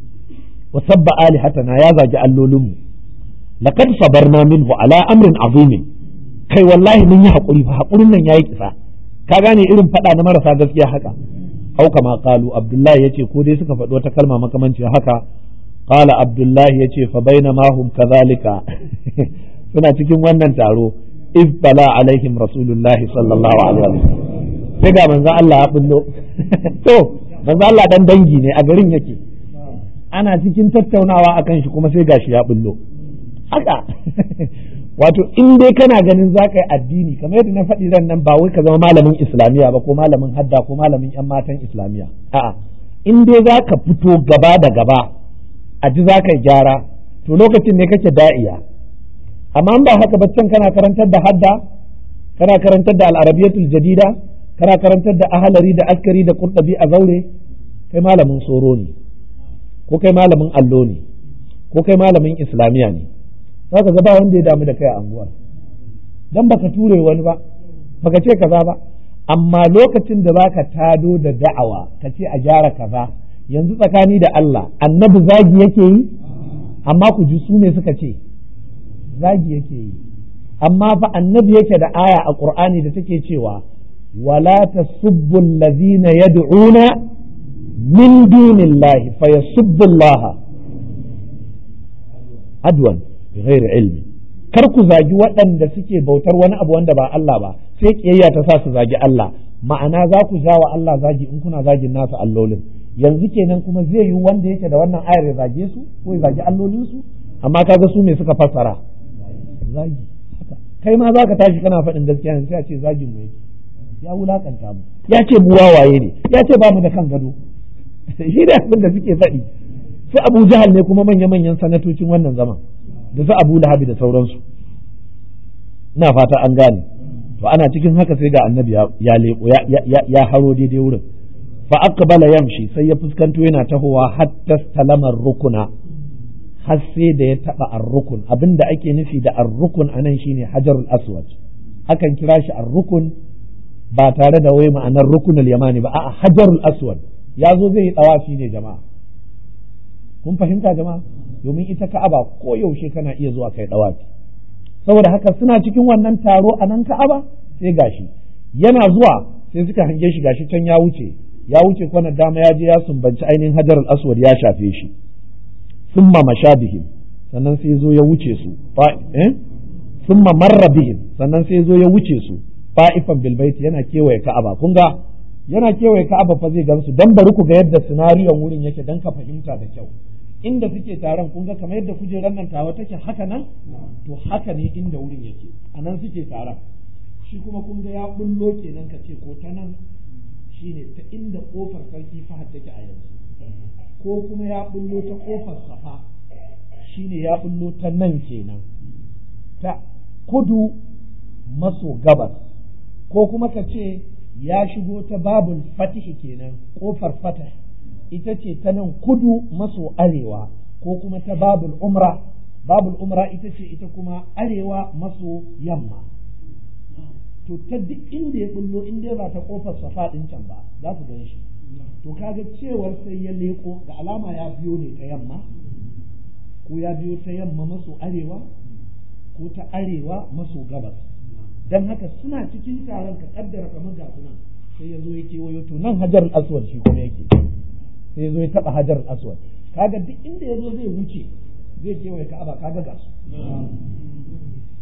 [SPEAKER 1] wa sabba alihatana ya zagi allolinmu laqad sabarna minhu ala amrin azimin kai wallahi mun yi hakuri fa hakurin nan yayi kisa ka gane irin fada na marasa gaskiya haka au kama qalu abdullahi yace ko dai suka faɗi wata kalma makamanci haka qala abdullahi yace fa bainama hum kadhalika suna cikin wannan taro iz bala alaihim rasulullahi sallallahu alaihi wasallam sai ga manzo Allah ya bullo to manzo Allah dan dangi ne a garin yake ana cikin tattaunawa akan shi kuma sai gashi ya bullo haka wato in dai kana ganin za ka yi addini kamar yadda na faɗi ran nan ba wai ka zama malamin islamiyya ba ko malamin hadda ko malamin yan matan islamiyya a'a in dai za ka fito gaba da gaba a ji za ka yi gyara to lokacin ne kake da'iya amma ba haka ba can kana karantar da hadda kana karantar da al'arabiyatul jadida kana karantar da ahalari da askari da kurdabi a zaure kai malamin tsoro ne ko kai malamin allo ne ko kai malamin islamiyya ne za ka ba wanda ya damu da kai a anguwar dan baka ture wani ba baka ce kaza ba amma lokacin da baka tado da da'awa ka ce a gyara kaza yanzu tsakani da Allah annabi zagi yake yi amma ku ji su ne suka ce zagi yake yi amma fa annabi yake da aya a qur'ani da take cewa wala tasubbu allazina yad'una min dunillahi fayasubbu Allah adwan bighairi ilmi kar ku zagi waɗanda suke bautar wani abu wanda ba Allah ba sai kiyayya ta sa su zagi Allah ma'ana za ku ja wa Allah zagi in kuna zagin nasu allolin yanzu kenan kuma zai yi wanda yake da wannan ayar ya zage su ko ya zagi allolin su amma kaga su me suka fassara zagi haka kai ma zaka tashi kana faɗin gaskiya ne sai a ce zagin mu yake ya wulakanta mu ya ce mu wawaye ne ya ce ba mu da kan gado shi da abin da suke faɗi sai Abu Jahal ne kuma manya-manyan sanatocin wannan zaman da su Abu Lahabi da sauransu ina fata an gane to ana cikin haka sai ga annabi ya leko ya haro daidai wurin fa aqbala yamshi sai ya fuskanto yana tahowa hatta salamar rukuna har sai da ya taba ar-rukun abinda ake nufi da ar-rukun anan shine hajarul aswad akan kira shi ar-rukun ba tare da wai ma'anar rukunul yamani ba a'a hajarul aswad ya zo zai yi dawafi ne jama'a kun fahimta jama'a domin ita ka'aba ko yaushe kana iya zuwa kai dawafi saboda haka suna cikin wannan taro a nan ka'aba sai gashi yana zuwa sai suka hange shi gashi can ya wuce ya wuce kwana dama ya je ya sumbanci ainihin hajar al-aswad ya shafe shi summa mashabihim sannan sai zo ya wuce su eh summa marra bihim sannan sai zo ya wuce su fa'ifan bil yana kewaye ka'aba kun ga yana kewaye ka'aba fa zai gansu dan bari ku ga yadda sinariyon wurin yake dan ka fahimta da kyau inda suke taron kun ga kamar yadda kujerar nan tawa take haka nan to haka ne inda wurin yake a nan suke taron shi kuma kun ga ya bullo kenan ka ce ko ta nan shine ta inda kofar sarki fahad take a yanzu ko kuma ya bullo ta kofar safa shine ya bullo ta nan kenan ta kudu maso gabas ko kuma ka ce ya shigo ta babul fatihi kenan kofar fatah ita ce ta nan kudu maso arewa ko kuma ta babul umra babul umra ita ce ita kuma arewa maso yamma to ta duk inda ya bullo in dai ba ta kofar safa din can ba za su gan shi to kaga cewar sai ya leko ga alama ya biyo ne ta yamma ko ya biyo ta yamma maso arewa ko ta arewa maso gabas dan haka suna cikin taron ka kaddara kamar ga suna sai ya zo ya kewayo to nan hajar aswad shi kuma yake sai ya zo ya taba hajar aswad kaga duk inda ya zo zai wuce zai kewaye ka'aba kaga ga su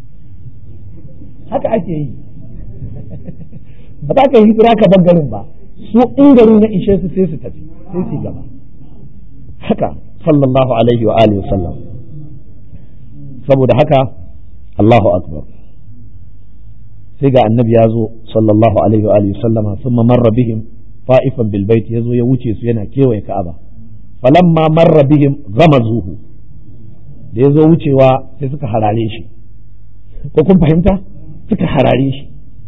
[SPEAKER 1] haka ake yi ba za ka yi hijira ka garin ba su in garin ya ishe su sai su tafi sai su gaba haka sallallahu alaihi wa alihi sallam saboda haka Allahu akbar sai ga annabi ya zo sallallahu alaihi wa alihi sallama thumma marra bihim fa'ifan bil bait yazo ya wuce su yana kewaye Ka'aba falamma marra bihim ghamazuhu da yazo wucewa sai suka harare shi ko kun fahimta suka harare shi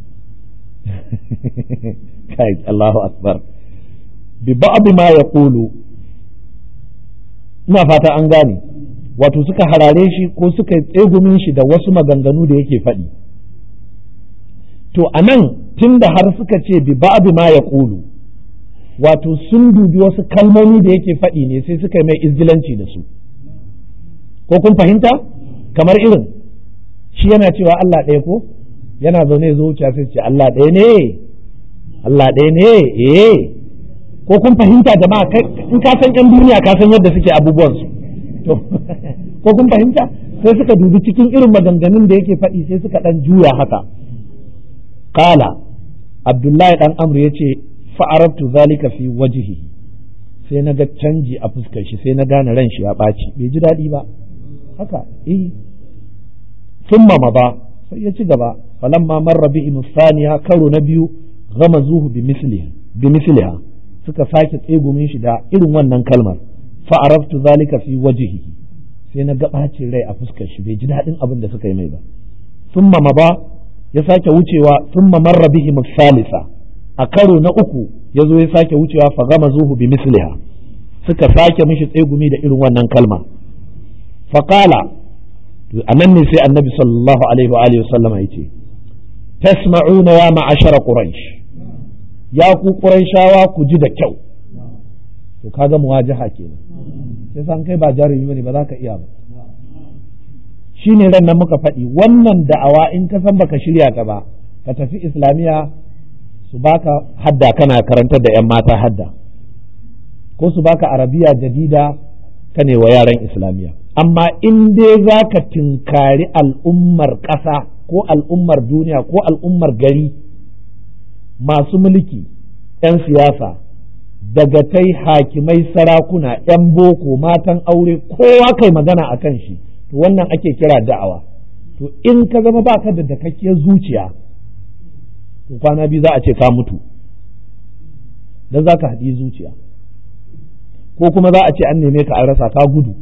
[SPEAKER 1] kai Allahu akbar bi ba'd ma yaqulu ina fata an gane wato suka harare shi ko suka tsegumin shi da wasu maganganu da yake faɗi to anan tunda har suka ce bi ba'd ma yaqulu wato sun dubi wasu kalmomi da yake faɗi ne sai suka yi mai izgilanci da su ko kun fahimta kamar irin shi yana cewa Allah ɗaya ko yana zaune zo wuce sai ce Allah ɗaya ne Allah ɗaya ne eh ko kun fahimta jama'a in ka san yan duniya ka san yadda suke abubuwan su to ko kun fahimta sai suka dubi cikin irin maganganun da yake faɗi sai suka ɗan juya haka qala abdullahi dan amru yace fa'arabtu zalika fi wajhihi sai na ga canji a fuskar shi sai na gane ran shi ya ɓaci bai ji daɗi ba haka eh thumma ba sai ya ci gaba falamma marra bihi musaniya karo na biyu ghamazuhu bi misliha bi misliha suka sake tsegumin shi da irin wannan kalmar fa'arabtu zalika fi wajhihi sai na ga ɓacin rai a fuskar shi bai ji daɗin abin da suka yi mai ba thumma ba ya sake wucewa thumma marra bihi musalisa a karo na uku ya zo ya sake wucewa fa gama zuhu bi misliha suka sake mishi tsegumi da irin wannan kalma faƙala a nan ne sai annabi sallallahu alaihi wa alihi wasallama ya ce tasma'una ya ma'ashara quraish ya ku quraishawa ku ji da kyau to kaga muwajaha kenan sai san kai ba jarumi bane ba za ka iya ba shine ran nan muka faɗi wannan da'awa in ka san baka shirya ta ba ka tafi islamiya su baka hadda kana karantar da 'yan mata hadda ko su baka arabiya jadida ka ne wa yaran islamiyya amma in dai za ka tinkari al'ummar ƙasa ko al'ummar duniya ko al'ummar gari masu mulki 'yan siyasa dagatai hakimai sarakuna 'yan boko matan aure kowa kai magana a kan shi to wannan ake kira da'awa to in ka zama baka da dakakkiyar zuciya to kwana biyu za a ce ka mutu don za ka haɗi zuciya ko kuma za a ce an neme ka an rasa ka gudu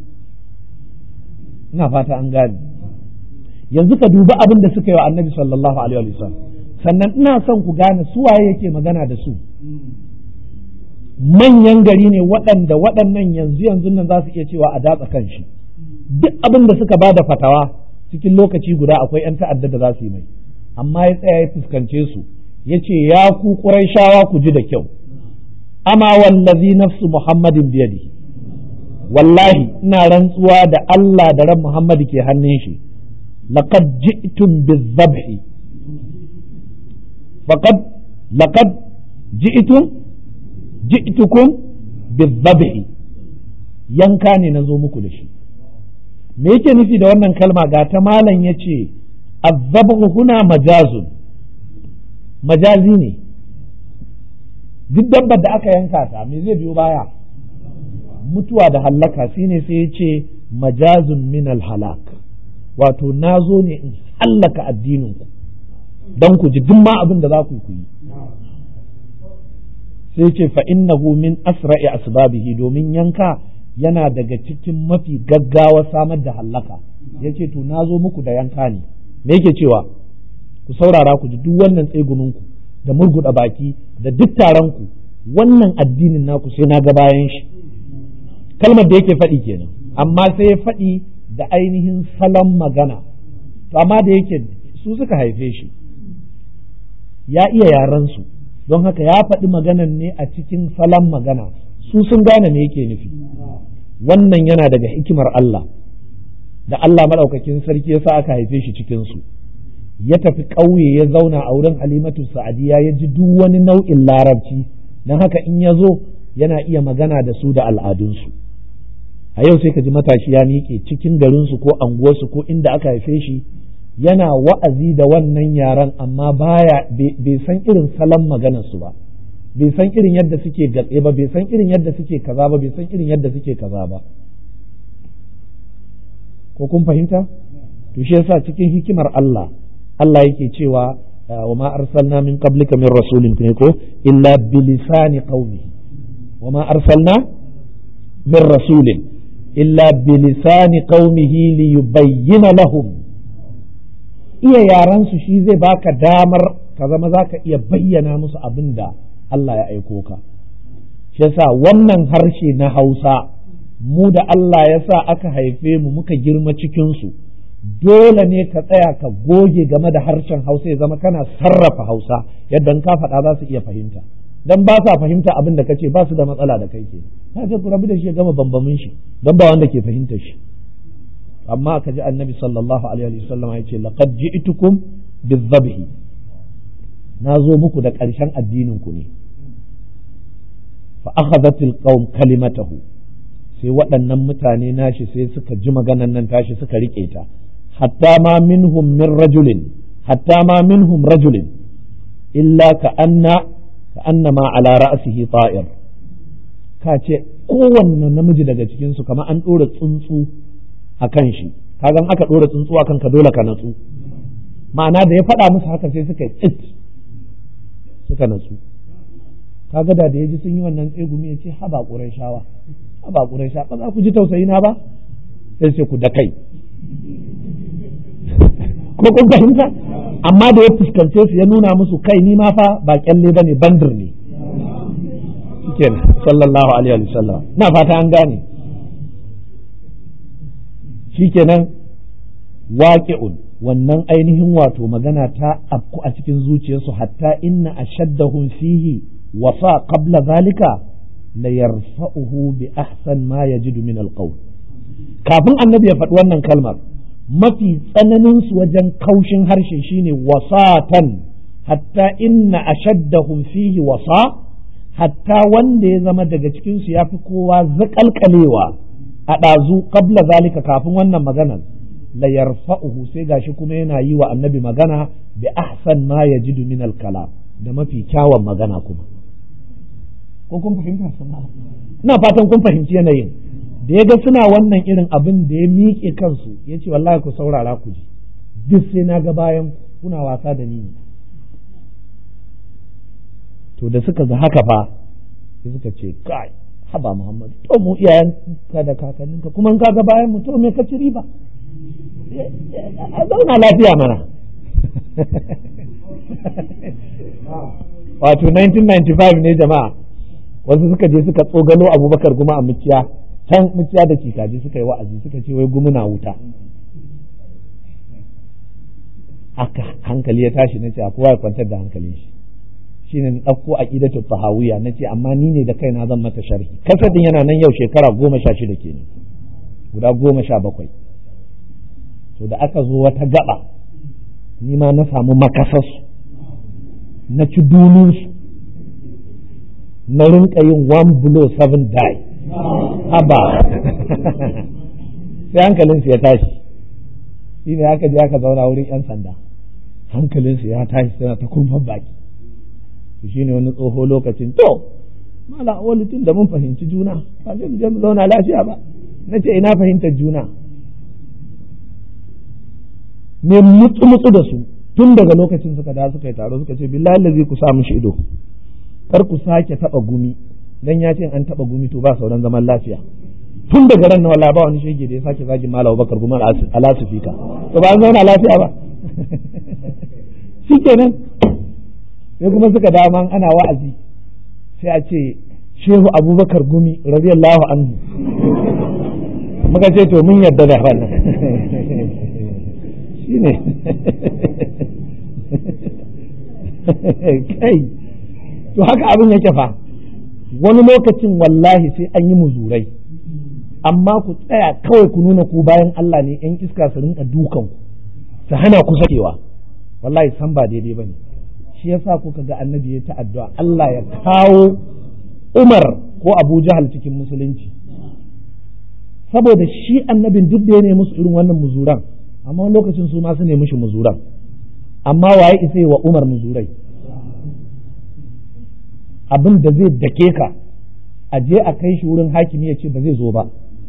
[SPEAKER 1] ina fata an gane yanzu ka dubi abin da suka yi wa annabi sallallahu alaihi wa sallam sannan ina son ku gane su waye yake magana da su manyan gari ne waɗanda waɗannan yanzu yanzu nan za su iya cewa a datsa kan shi duk abin da suka ba da fatawa cikin lokaci guda akwai 'yan ta'adda da za su yi mai amma ya tsaya ya fuskance su ya ce ya ku shawa ku ji da kyau ama wallazi nafsu muhammadin biyadi wallahi ina rantsuwa da Allah da ran Muhammad ke hannun shi laqad ji'tum bizabhi faqad laqad ji'tum ji'tukum bizabhi yanka ne na zo muku da shi me yake nufi da wannan kalma ga ta malam yace azzabu huna majazun majazi ne duk dabbar da aka yanka ta me zai biyo baya mutuwa da hallaka shine sai ya ce majazun min halak wato na zo ne in hallaka addininku don ku ji duk ma abin da za ku yi sai ce fa innahu min asra'i asbabihi domin yanka yana daga cikin mafi gaggawa samar da hallaka yace to na zo muku da yanka ne me yake cewa ku saurara ku ji duk wannan tseguninku da murguda baki da duk taron ku wannan addinin naku sai na ga bayan shi kalmar da yake faɗi kenan amma sai ya faɗi da ainihin salon magana to amma da yake su suka haife shi ya iya yaran su don haka ya faɗi maganan ne a cikin salon magana su sun gane me yake nufi wannan yana daga hikimar Allah da Allah maɗaukakin sarki ya sa aka haife shi cikin su ya tafi ƙauye ya zauna a wurin halimatu sa'adiya ya ji duk wani nau'in larabci don haka in ya zo yana iya magana da su da al'adunsu a yau sai ka ji matashi ya miƙe cikin garinsu ko anguwarsu ko inda aka haife shi yana wa'azi da wannan yaran amma baya bai san irin salon maganarsu ba bai san irin yadda suke gatse ba bai san irin yadda suke kaza ba bai san irin yadda suke kaza ba ko kun fahimta to shi yasa cikin hikimar Allah Allah yake cewa wa ma arsalna min qablika min rasulin ne ko illa bilisani qaumi wa ma arsalna min rasulin illa bilisani qaumihi liyubayyana lahum iya yaran su shi zai baka damar ka zama zaka iya bayyana musu abin da Allah ya aiko ka shi yasa wannan harshe na Hausa mu da Allah ya sa aka haife mu muka girma cikin su dole ne ka tsaya ka goge game da harshen Hausa ya zama kana sarrafa Hausa yadda ka faɗa za su iya fahimta dan ba sa fahimta abin da kace ba su da matsala da kai ke na ce ku rabu da shi ya gama bambamin shi dan ba wanda ke fahimta shi amma ka ji annabi sallallahu alaihi wa sallam ya ce laqad ji'tukum bizabhi na zo muku da ƙarshen addinin ku ne fa akhadhatil qaum kalimatahu sai waɗannan mutane nashi sai suka ji maganan nan tashi suka rike ta hatta ma minhum min rajulin hatta ma minhum rajulin illa ka anna ka anna ma ala ra'sihi ta'ir ka ce kowanne namiji daga cikin su kamar an ɗora tsuntsu a kan shi kagan aka ɗora tsuntsu a kanka dole ka natsu ma'ana da ya faɗa musu haka sai suka tsit suka natsu kaga da da ya ji sun yi wannan tsegumi ya ce haba ƙuran shawa haba ƙuran sha ba za ku ji tausayi na ba sai sai ku da kai ko kun fahimta amma da ya fuskance su ya nuna musu kai ni ma fa ba kyalle ba ne bandir ne shikenan sallallahu alaihi wa sallam na fata an gane shikenan waqi'un wannan ainihin wato magana ta afku a cikin zuciyarsu hatta inna ashaddahum fihi wasa qabla zalika la yarfa'uhu bi ahsan ma yajidu min alqawl kafin annabi ya faɗi wannan kalmar mafi tsananin su wajen kaushin harshe shine wasatan hatta inna ashaddahum fihi wasa hatta wanda ya zama daga cikin su yafi kowa zakalkalewa a ɗazu qabla zalika kafin wannan maganar la yarfa'uhu sai gashi kuma yana yi wa annabi magana bi ahsan ma yajidu min al-kalam da mafi kyawun magana kuma ko kun fahimta ina fatan kun fahimci yanayin da ya ga suna wannan irin abin da ya miƙe kansu ya ce wallahi ku saurara ku ji duk sai na ga bayan kuna wasa da ni to da suka ga haka fa sai suka ce kai haba Muhammad to mu iyayen ka da kakanninka kuma in ka ga bayan mu to me ka ci riba a zauna lafiya mana wato 1995 ne jama'a wasu suka je suka tsogalo abubakar guma a muciya can muciya da cikaji suka yi wa'azi suka ce wai gumuna wuta aka hankali ya tashi na ce a kowa ya kwantar da hankalin shi shine na ɗauko aqidatu tahawiyya na ce amma ni ne da kaina zan mata sharhi kasadin yana nan yau shekara goma sha shida kenan guda goma sha bakwai to da aka zo wata gaba ni ma na samu makasarsu na ci dununsu na rinka yin one blow seven die haba sai hankalinsu ya tashi shi ne aka je aka zauna wurin 'yan sanda hankalinsu ya tashi suna ta kumfan baki to shi ne wani tsoho lokacin to mala wani tun da mun fahimci juna ba zai mu je mu zauna lafiya ba na ce ina fahimtar juna ne mutsu mutsu da su tun daga lokacin suka da suka yi taro suka ce billahi lazi ku sa mishi ido kar ku sake taba gumi dan ya ce an taba gumi to ba sauran zaman lafiya tun daga ran na wala ba wani shege da ya sake zagi malam bakar gumi alasifika to ba an zauna lafiya ba shikenan sai kuma suka dama ana wa'azi sai a ce shehu abubakar gumi radiyallahu anhu muka ce to mun yarda da wannan shine kai to haka abin yake fa wani lokacin wallahi sai an yi muzurai amma ku tsaya kawai ku nuna ku bayan Allah ne yan iska su rinka dukan ku su hana ku sakewa wallahi san ba daidai bane shi yasa kuka ga annabi ya ta addu'a Allah ya kawo Umar ko Abu Jahal cikin musulunci saboda shi annabin duk da ya ne musu irin wannan muzuran amma lokacin su ma su ne mushi muzuran amma waye isa wa Umar muzurai abin da zai dake ka a je a kai shi wurin hakimi ya ce ba zai zo ba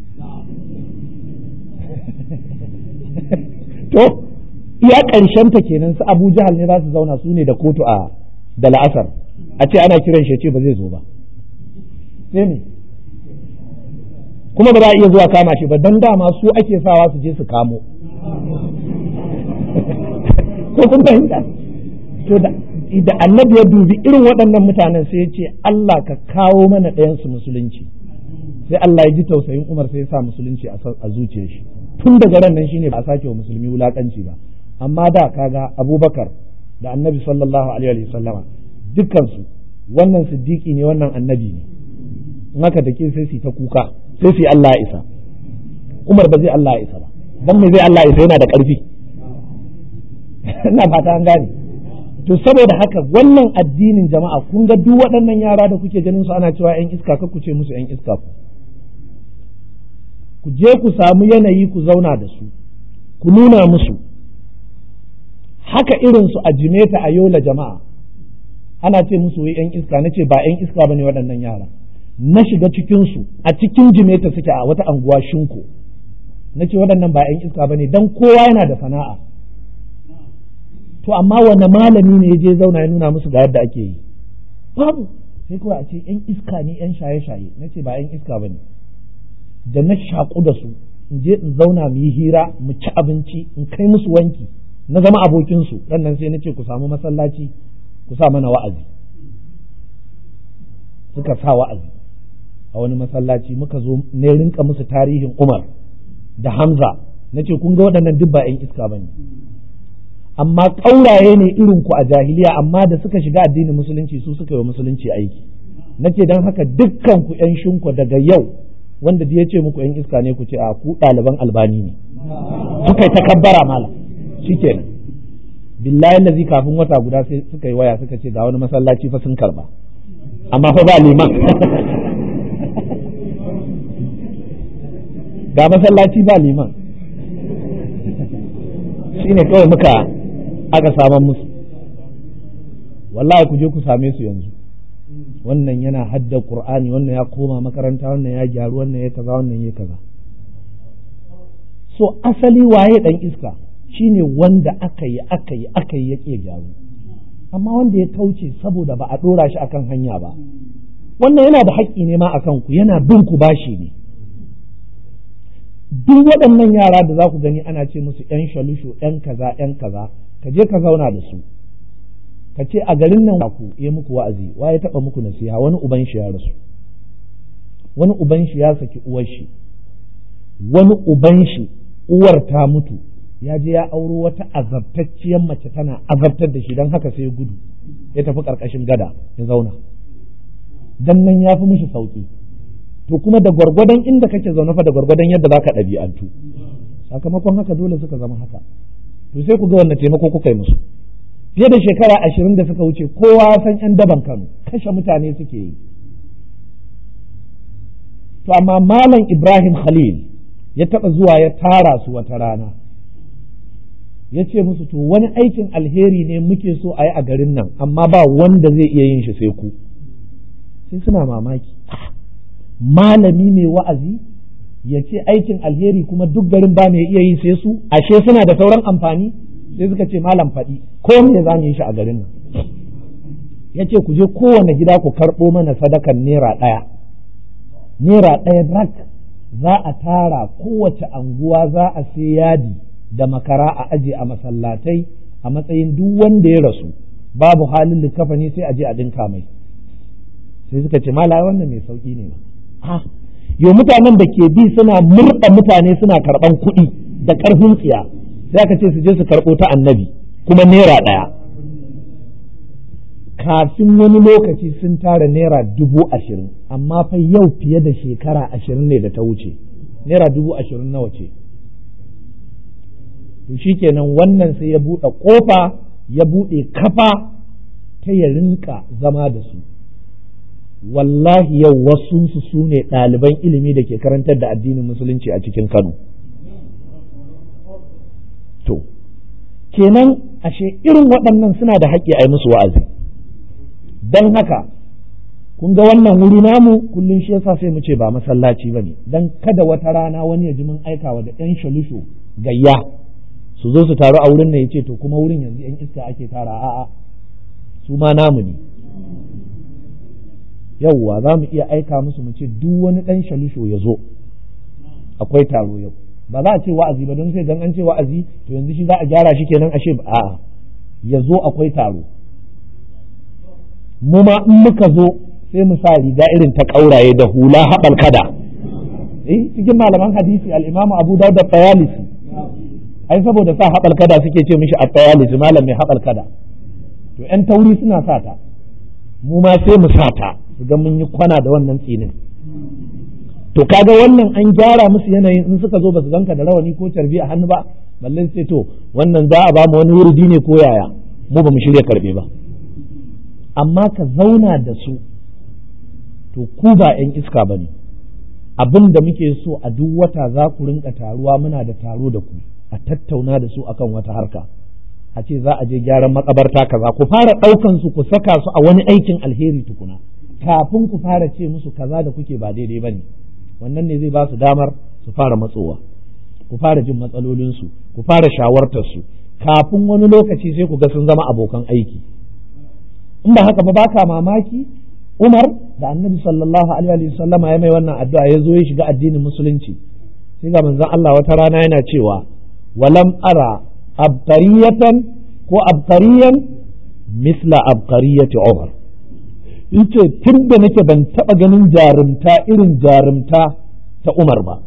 [SPEAKER 1] to iya ƙarshen ta kenan su abu jahal ne za su zauna su ne da kotu a da la'asar a ce ana kiran shi ya ce ba zai zo ba sai ne kuma ba za a iya zuwa kama shi ba don dama su ake sawa su je su kamo ko kun fahimta to da da annabi ya dubi irin waɗannan mutanen sai ya ce Allah ka kawo mana ɗayansu musulunci sai Allah ya ji tausayin Umar sai ya sa musulunci a zuciyar shi tun daga ran nan shine ba a sake wa musulmi wulakanci ba amma da kaga Abubakar da annabi sallallahu alaihi wa sallama dukkan su wannan siddiqi ne wannan annabi ne in haka da ke sai su ta kuka sai su Allah ya isa Umar ba zai Allah ya isa ba dan me zai Allah ya isa yana da ƙarfi ina fata an gane to saboda haka wannan addinin jama'a kun ga duk waɗannan yara da kuke ganin su ana cewa yan iska ka ku ce musu yan iska ku ku je ku samu yanayi ku zauna da su ku nuna musu haka irin su a jimeta a yola jama'a ana ce musu wai yan iska na ce ba yan iska bane waɗannan yara na shiga cikin su a cikin jimeta suke a wata anguwa shinko na ce waɗannan ba yan iska bane dan kowa yana da sana'a to amma wanne malami ne ya je zauna ya nuna musu ga yadda ake yi babu sai kawai a ce yan iska ne yan shaye-shaye na ce ba yan iska ba ne da na shaƙu da su in je in zauna mu yi hira mu ci abinci in kai musu wanki na zama abokinsu nan sai na ce ku samu masallaci ku sa mana wa'azi suka sa wa'azi a wani masallaci muka zo ne rinka musu tarihin umar da hamza na ce kun ga waɗannan duk ba 'yan iska ba ne amma ƙauraye ne irin ku a jahiliya amma da suka shiga addinin musulunci su suka yi wa musulunci aiki nace don haka dukkan ku yan shinku daga yau wanda ya ce muku yan iska ne ku ce a ku ɗaliban albani ne suka yi takabbara mala shikenan billahi lazi kafin wata guda sai suka yi waya suka ce ga wani masallaci fa sun karba amma fa ba liman ga masallaci ba liman shine kawai muka aka saman musu wallahi ku je ku same su yanzu wannan yana hadda qur'ani wannan ya koma makaranta wannan ya gyaru wannan ya kaza wannan ya kaza so asali waye dan iska shine wanda aka yi aka yi aka yi yake gyaru amma wanda ya kauce saboda ba a dora shi akan hanya ba wannan yana da haƙƙi ne ma akan ku yana bin ku bashi ne duk waɗannan yara da za ku gani ana ce musu ‘yan shalusho ‘yan kaza ‘yan kaza ka je ka zauna da su ka ce a garin nan ku yi muku wa'azi wa ya taɓa muku nasiha wani uban shi ya rasu wani uban shi ya saki uwar shi wani uban shi uwar ta mutu ya je ya auro wata azabtacciyar mace tana azabtar da shi don haka sai gudu ya tafi ƙarƙashin gada ya zauna dan nan ya fi mishi sauƙi to kuma da gwargwadon inda kake zaune fa da gwargwadon yadda zaka ɗabi'antu sakamakon haka dole suka zama haka to sai ku ga wannan taimako kuka yi musu fiye da shekara ashirin da suka wuce kowa san yan daban kano kashe mutane suke yi to amma malam ibrahim khalil ya taɓa zuwa ya tara su wata rana ya ce musu to wani aikin alheri ne muke so a yi a garin nan amma ba wanda zai iya yin shi sai ku sai suna mamaki malami mai wa'azi ya ce aikin alheri kuma duk garin ba mai iya yi sai su ashe suna da sauran amfani sai suka ce malam faɗi ko me za mu yi shi a garin nan ya ce ku je kowane gida ku karɓo mana sadakan naira ɗaya naira ɗaya rak za a tara kowace anguwa za a sai yadi da makara a aje a masallatai a matsayin duk wanda ya rasu babu halin likafani sai a je a dinka mai sai suka ce mala wannan mai sauki ne ma yo mutanen da ke bi suna murɗa mutane suna karɓan kuɗi da ƙarfin tsiya sai aka ce su je su karɓo ta annabi kuma naira ɗaya kafin wani lokaci sun tara naira dubu ashirin amma fa yau fiye da shekara ashirin ne da ta wuce naira dubu ashirin nawa ce to shikenan wannan sai ya buɗe ƙofa ya buɗe kafa ta ya rinka zama da su wallahi yau wasunsu su ne ɗaliban ilimi da ke karantar da addinin musulunci a cikin Kano. To, kenan ashe irin waɗannan suna da haƙƙi a yi musu wa'azi. Don haka, kun ga wannan wuri namu kullum shi yasa sai mu ce ba masallaci bane dan kada wata rana wani ya ji mun aikawa da ɗan shalusho gayya su zo su taru a wurin nan yace to kuma wurin yanzu yan iska ake tara a'a su ma namu ne yauwa za mu iya aika musu mu ce duk wani ɗan shalusho ya zo akwai taro yau ba za a ce wa'azi ba don sai dan an ce wa'azi to yanzu shi za a gyara shi kenan ashe a'a ya zo akwai taro mu ma in muka zo sai mu sa riga irin ta ƙauraye da hula haɓal kada eh cikin malaman hadisi al-Imam Abu Dawud da Tayalisi ai saboda sa haɓal kada suke ce mishi a Tayalisi malam mai haɓal kada to ƴan tauri suna sa ta mu ma sai mu sa ta su ga mun yi kwana da wannan tsinin to kaga wannan an gyara musu yanayin in suka zo ba su ganka da rawani ko tarbi a hannu ba balle sai to wannan za a ba mu wani wurdi ne ko yaya mu ba mu shirya karbe ba amma ka zauna da su to ku ba 'yan iska ba ne abin da muke so a duk wata za ku rinka taruwa muna da taro da ku a tattauna da su akan wata harka a ce za a je gyaran makabarta kaza ku fara ɗaukan su ku saka su a wani aikin alheri tukuna kafin ku fara ce musu kaza da kuke ba daidai ba ne wannan ne zai ba su damar su fara matsowa ku fara jin matsalolinsu ku fara shawartarsu kafin wani lokaci sai ku ga sun zama abokan aiki in ba haka ba baka mamaki Umar da Annabi sallallahu alaihi wa sallam ya mai wannan addu'a ya zo ya shiga addinin musulunci sai ga manzon Allah wata rana yana cewa walam ara abqariyatan ko abqariyan misla abqariyati Umar yace tun da nake ban taɓa ganin jarumta irin jarumta ta Umar ba.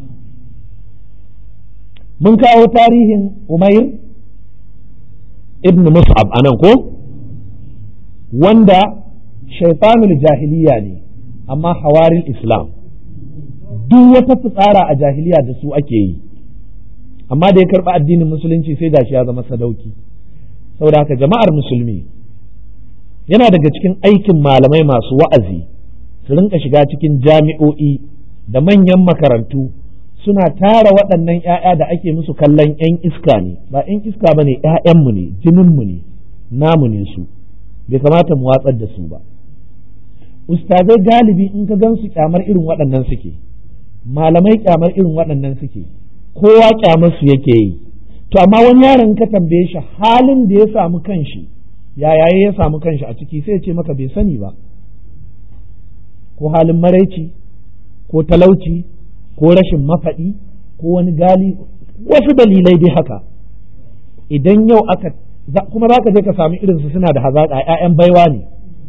[SPEAKER 1] Mun kawo tarihin Umair ibn Mus'ab a nan ko? Wanda shaitanul jahiliya ne, amma hawarin Islam. Duk wata fitsara a jahiliya da su ake yi, amma da ya karɓi addinin musulunci sai gashi ya zama sadauki. Saboda haka jama'ar musulmi. yana daga cikin aikin malamai masu wa'azi su rinka shiga cikin jami'o'i da manyan makarantu suna tara waɗannan ‘ya'ya da ake musu kallon ‘yan iska ne ba ‘yan iska ba ne ‘ya'yanmu ne jininmu ne namu ne su bai kamata mu watsar da su ba ustazai galibi in ka gan su kyamar irin waɗannan suke malamai kyamar irin waɗannan suke kowa kyamar su yake yi to amma wani yaron ka tambaye shi halin da ya samu kanshi yaya ya samu kanshi a ciki sai ce maka bai sani ba ko halin maraici ko talauci ko rashin mafaɗi ko wani gali wasu dalilai dai haka idan yau aka kuma za ka je ka sami irinsu suna da hazaƙa ‘ya'yan baiwa ne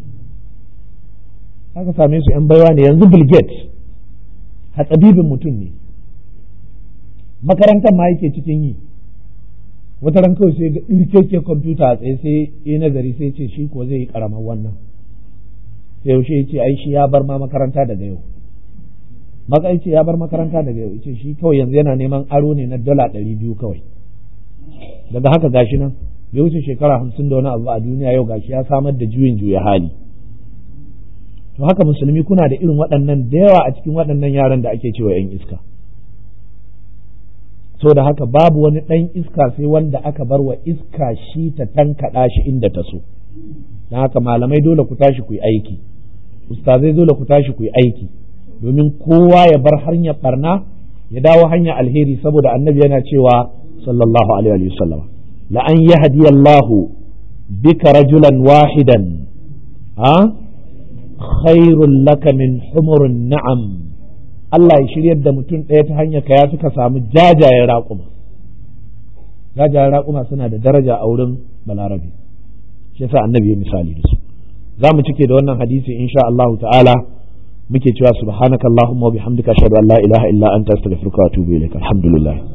[SPEAKER 1] aka same su ‘yan baiwa ne yanzu Bill Gates hatsabibin mutum ne makarantar ma yake cikin yi wata ran kawai sai ga ɗirkeke kwamfuta a tsaye sai yi nazari sai ce shi ko zai yi karamar wannan sai yaushe ya ce ai shi ya bar ma makaranta daga yau maka ce ya bar makaranta daga yau ce shi kawai yanzu yana neman aro ne na dala ɗari biyu kawai daga haka gashi nan bai wuce shekara hamsin da wani abu a duniya yau gashi ya samar da juyin juya hali to haka musulmi kuna da irin waɗannan da yawa a cikin waɗannan yaran da ake cewa 'yan iska so da haka babu wani ɗan iska sai wanda aka bar wa iska shi ta tankaɗa shi inda ta so don haka malamai dole ku tashi ku yi aiki ustazai dole ku tashi ku yi aiki domin kowa ya bar hanyar barna ya dawo hanya alheri saboda annabi yana cewa sallallahu alaihi wa sallam la an yahdi Allah bika rajulan wahidan ha khairul laka min humurin na'am Allah ya shiryar da mutum ɗaya ta hanyar ka ya suka samu jajayen raƙuma jajayen raƙuma suna da daraja a wurin balarabe shi yasa annabi ya misali da su za mu cike da wannan hadisi insha Allah ta'ala muke cewa subhanakallahumma wa bihamdika ashhadu an la ilaha illa anta astaghfiruka wa atubu ilaik alhamdulillah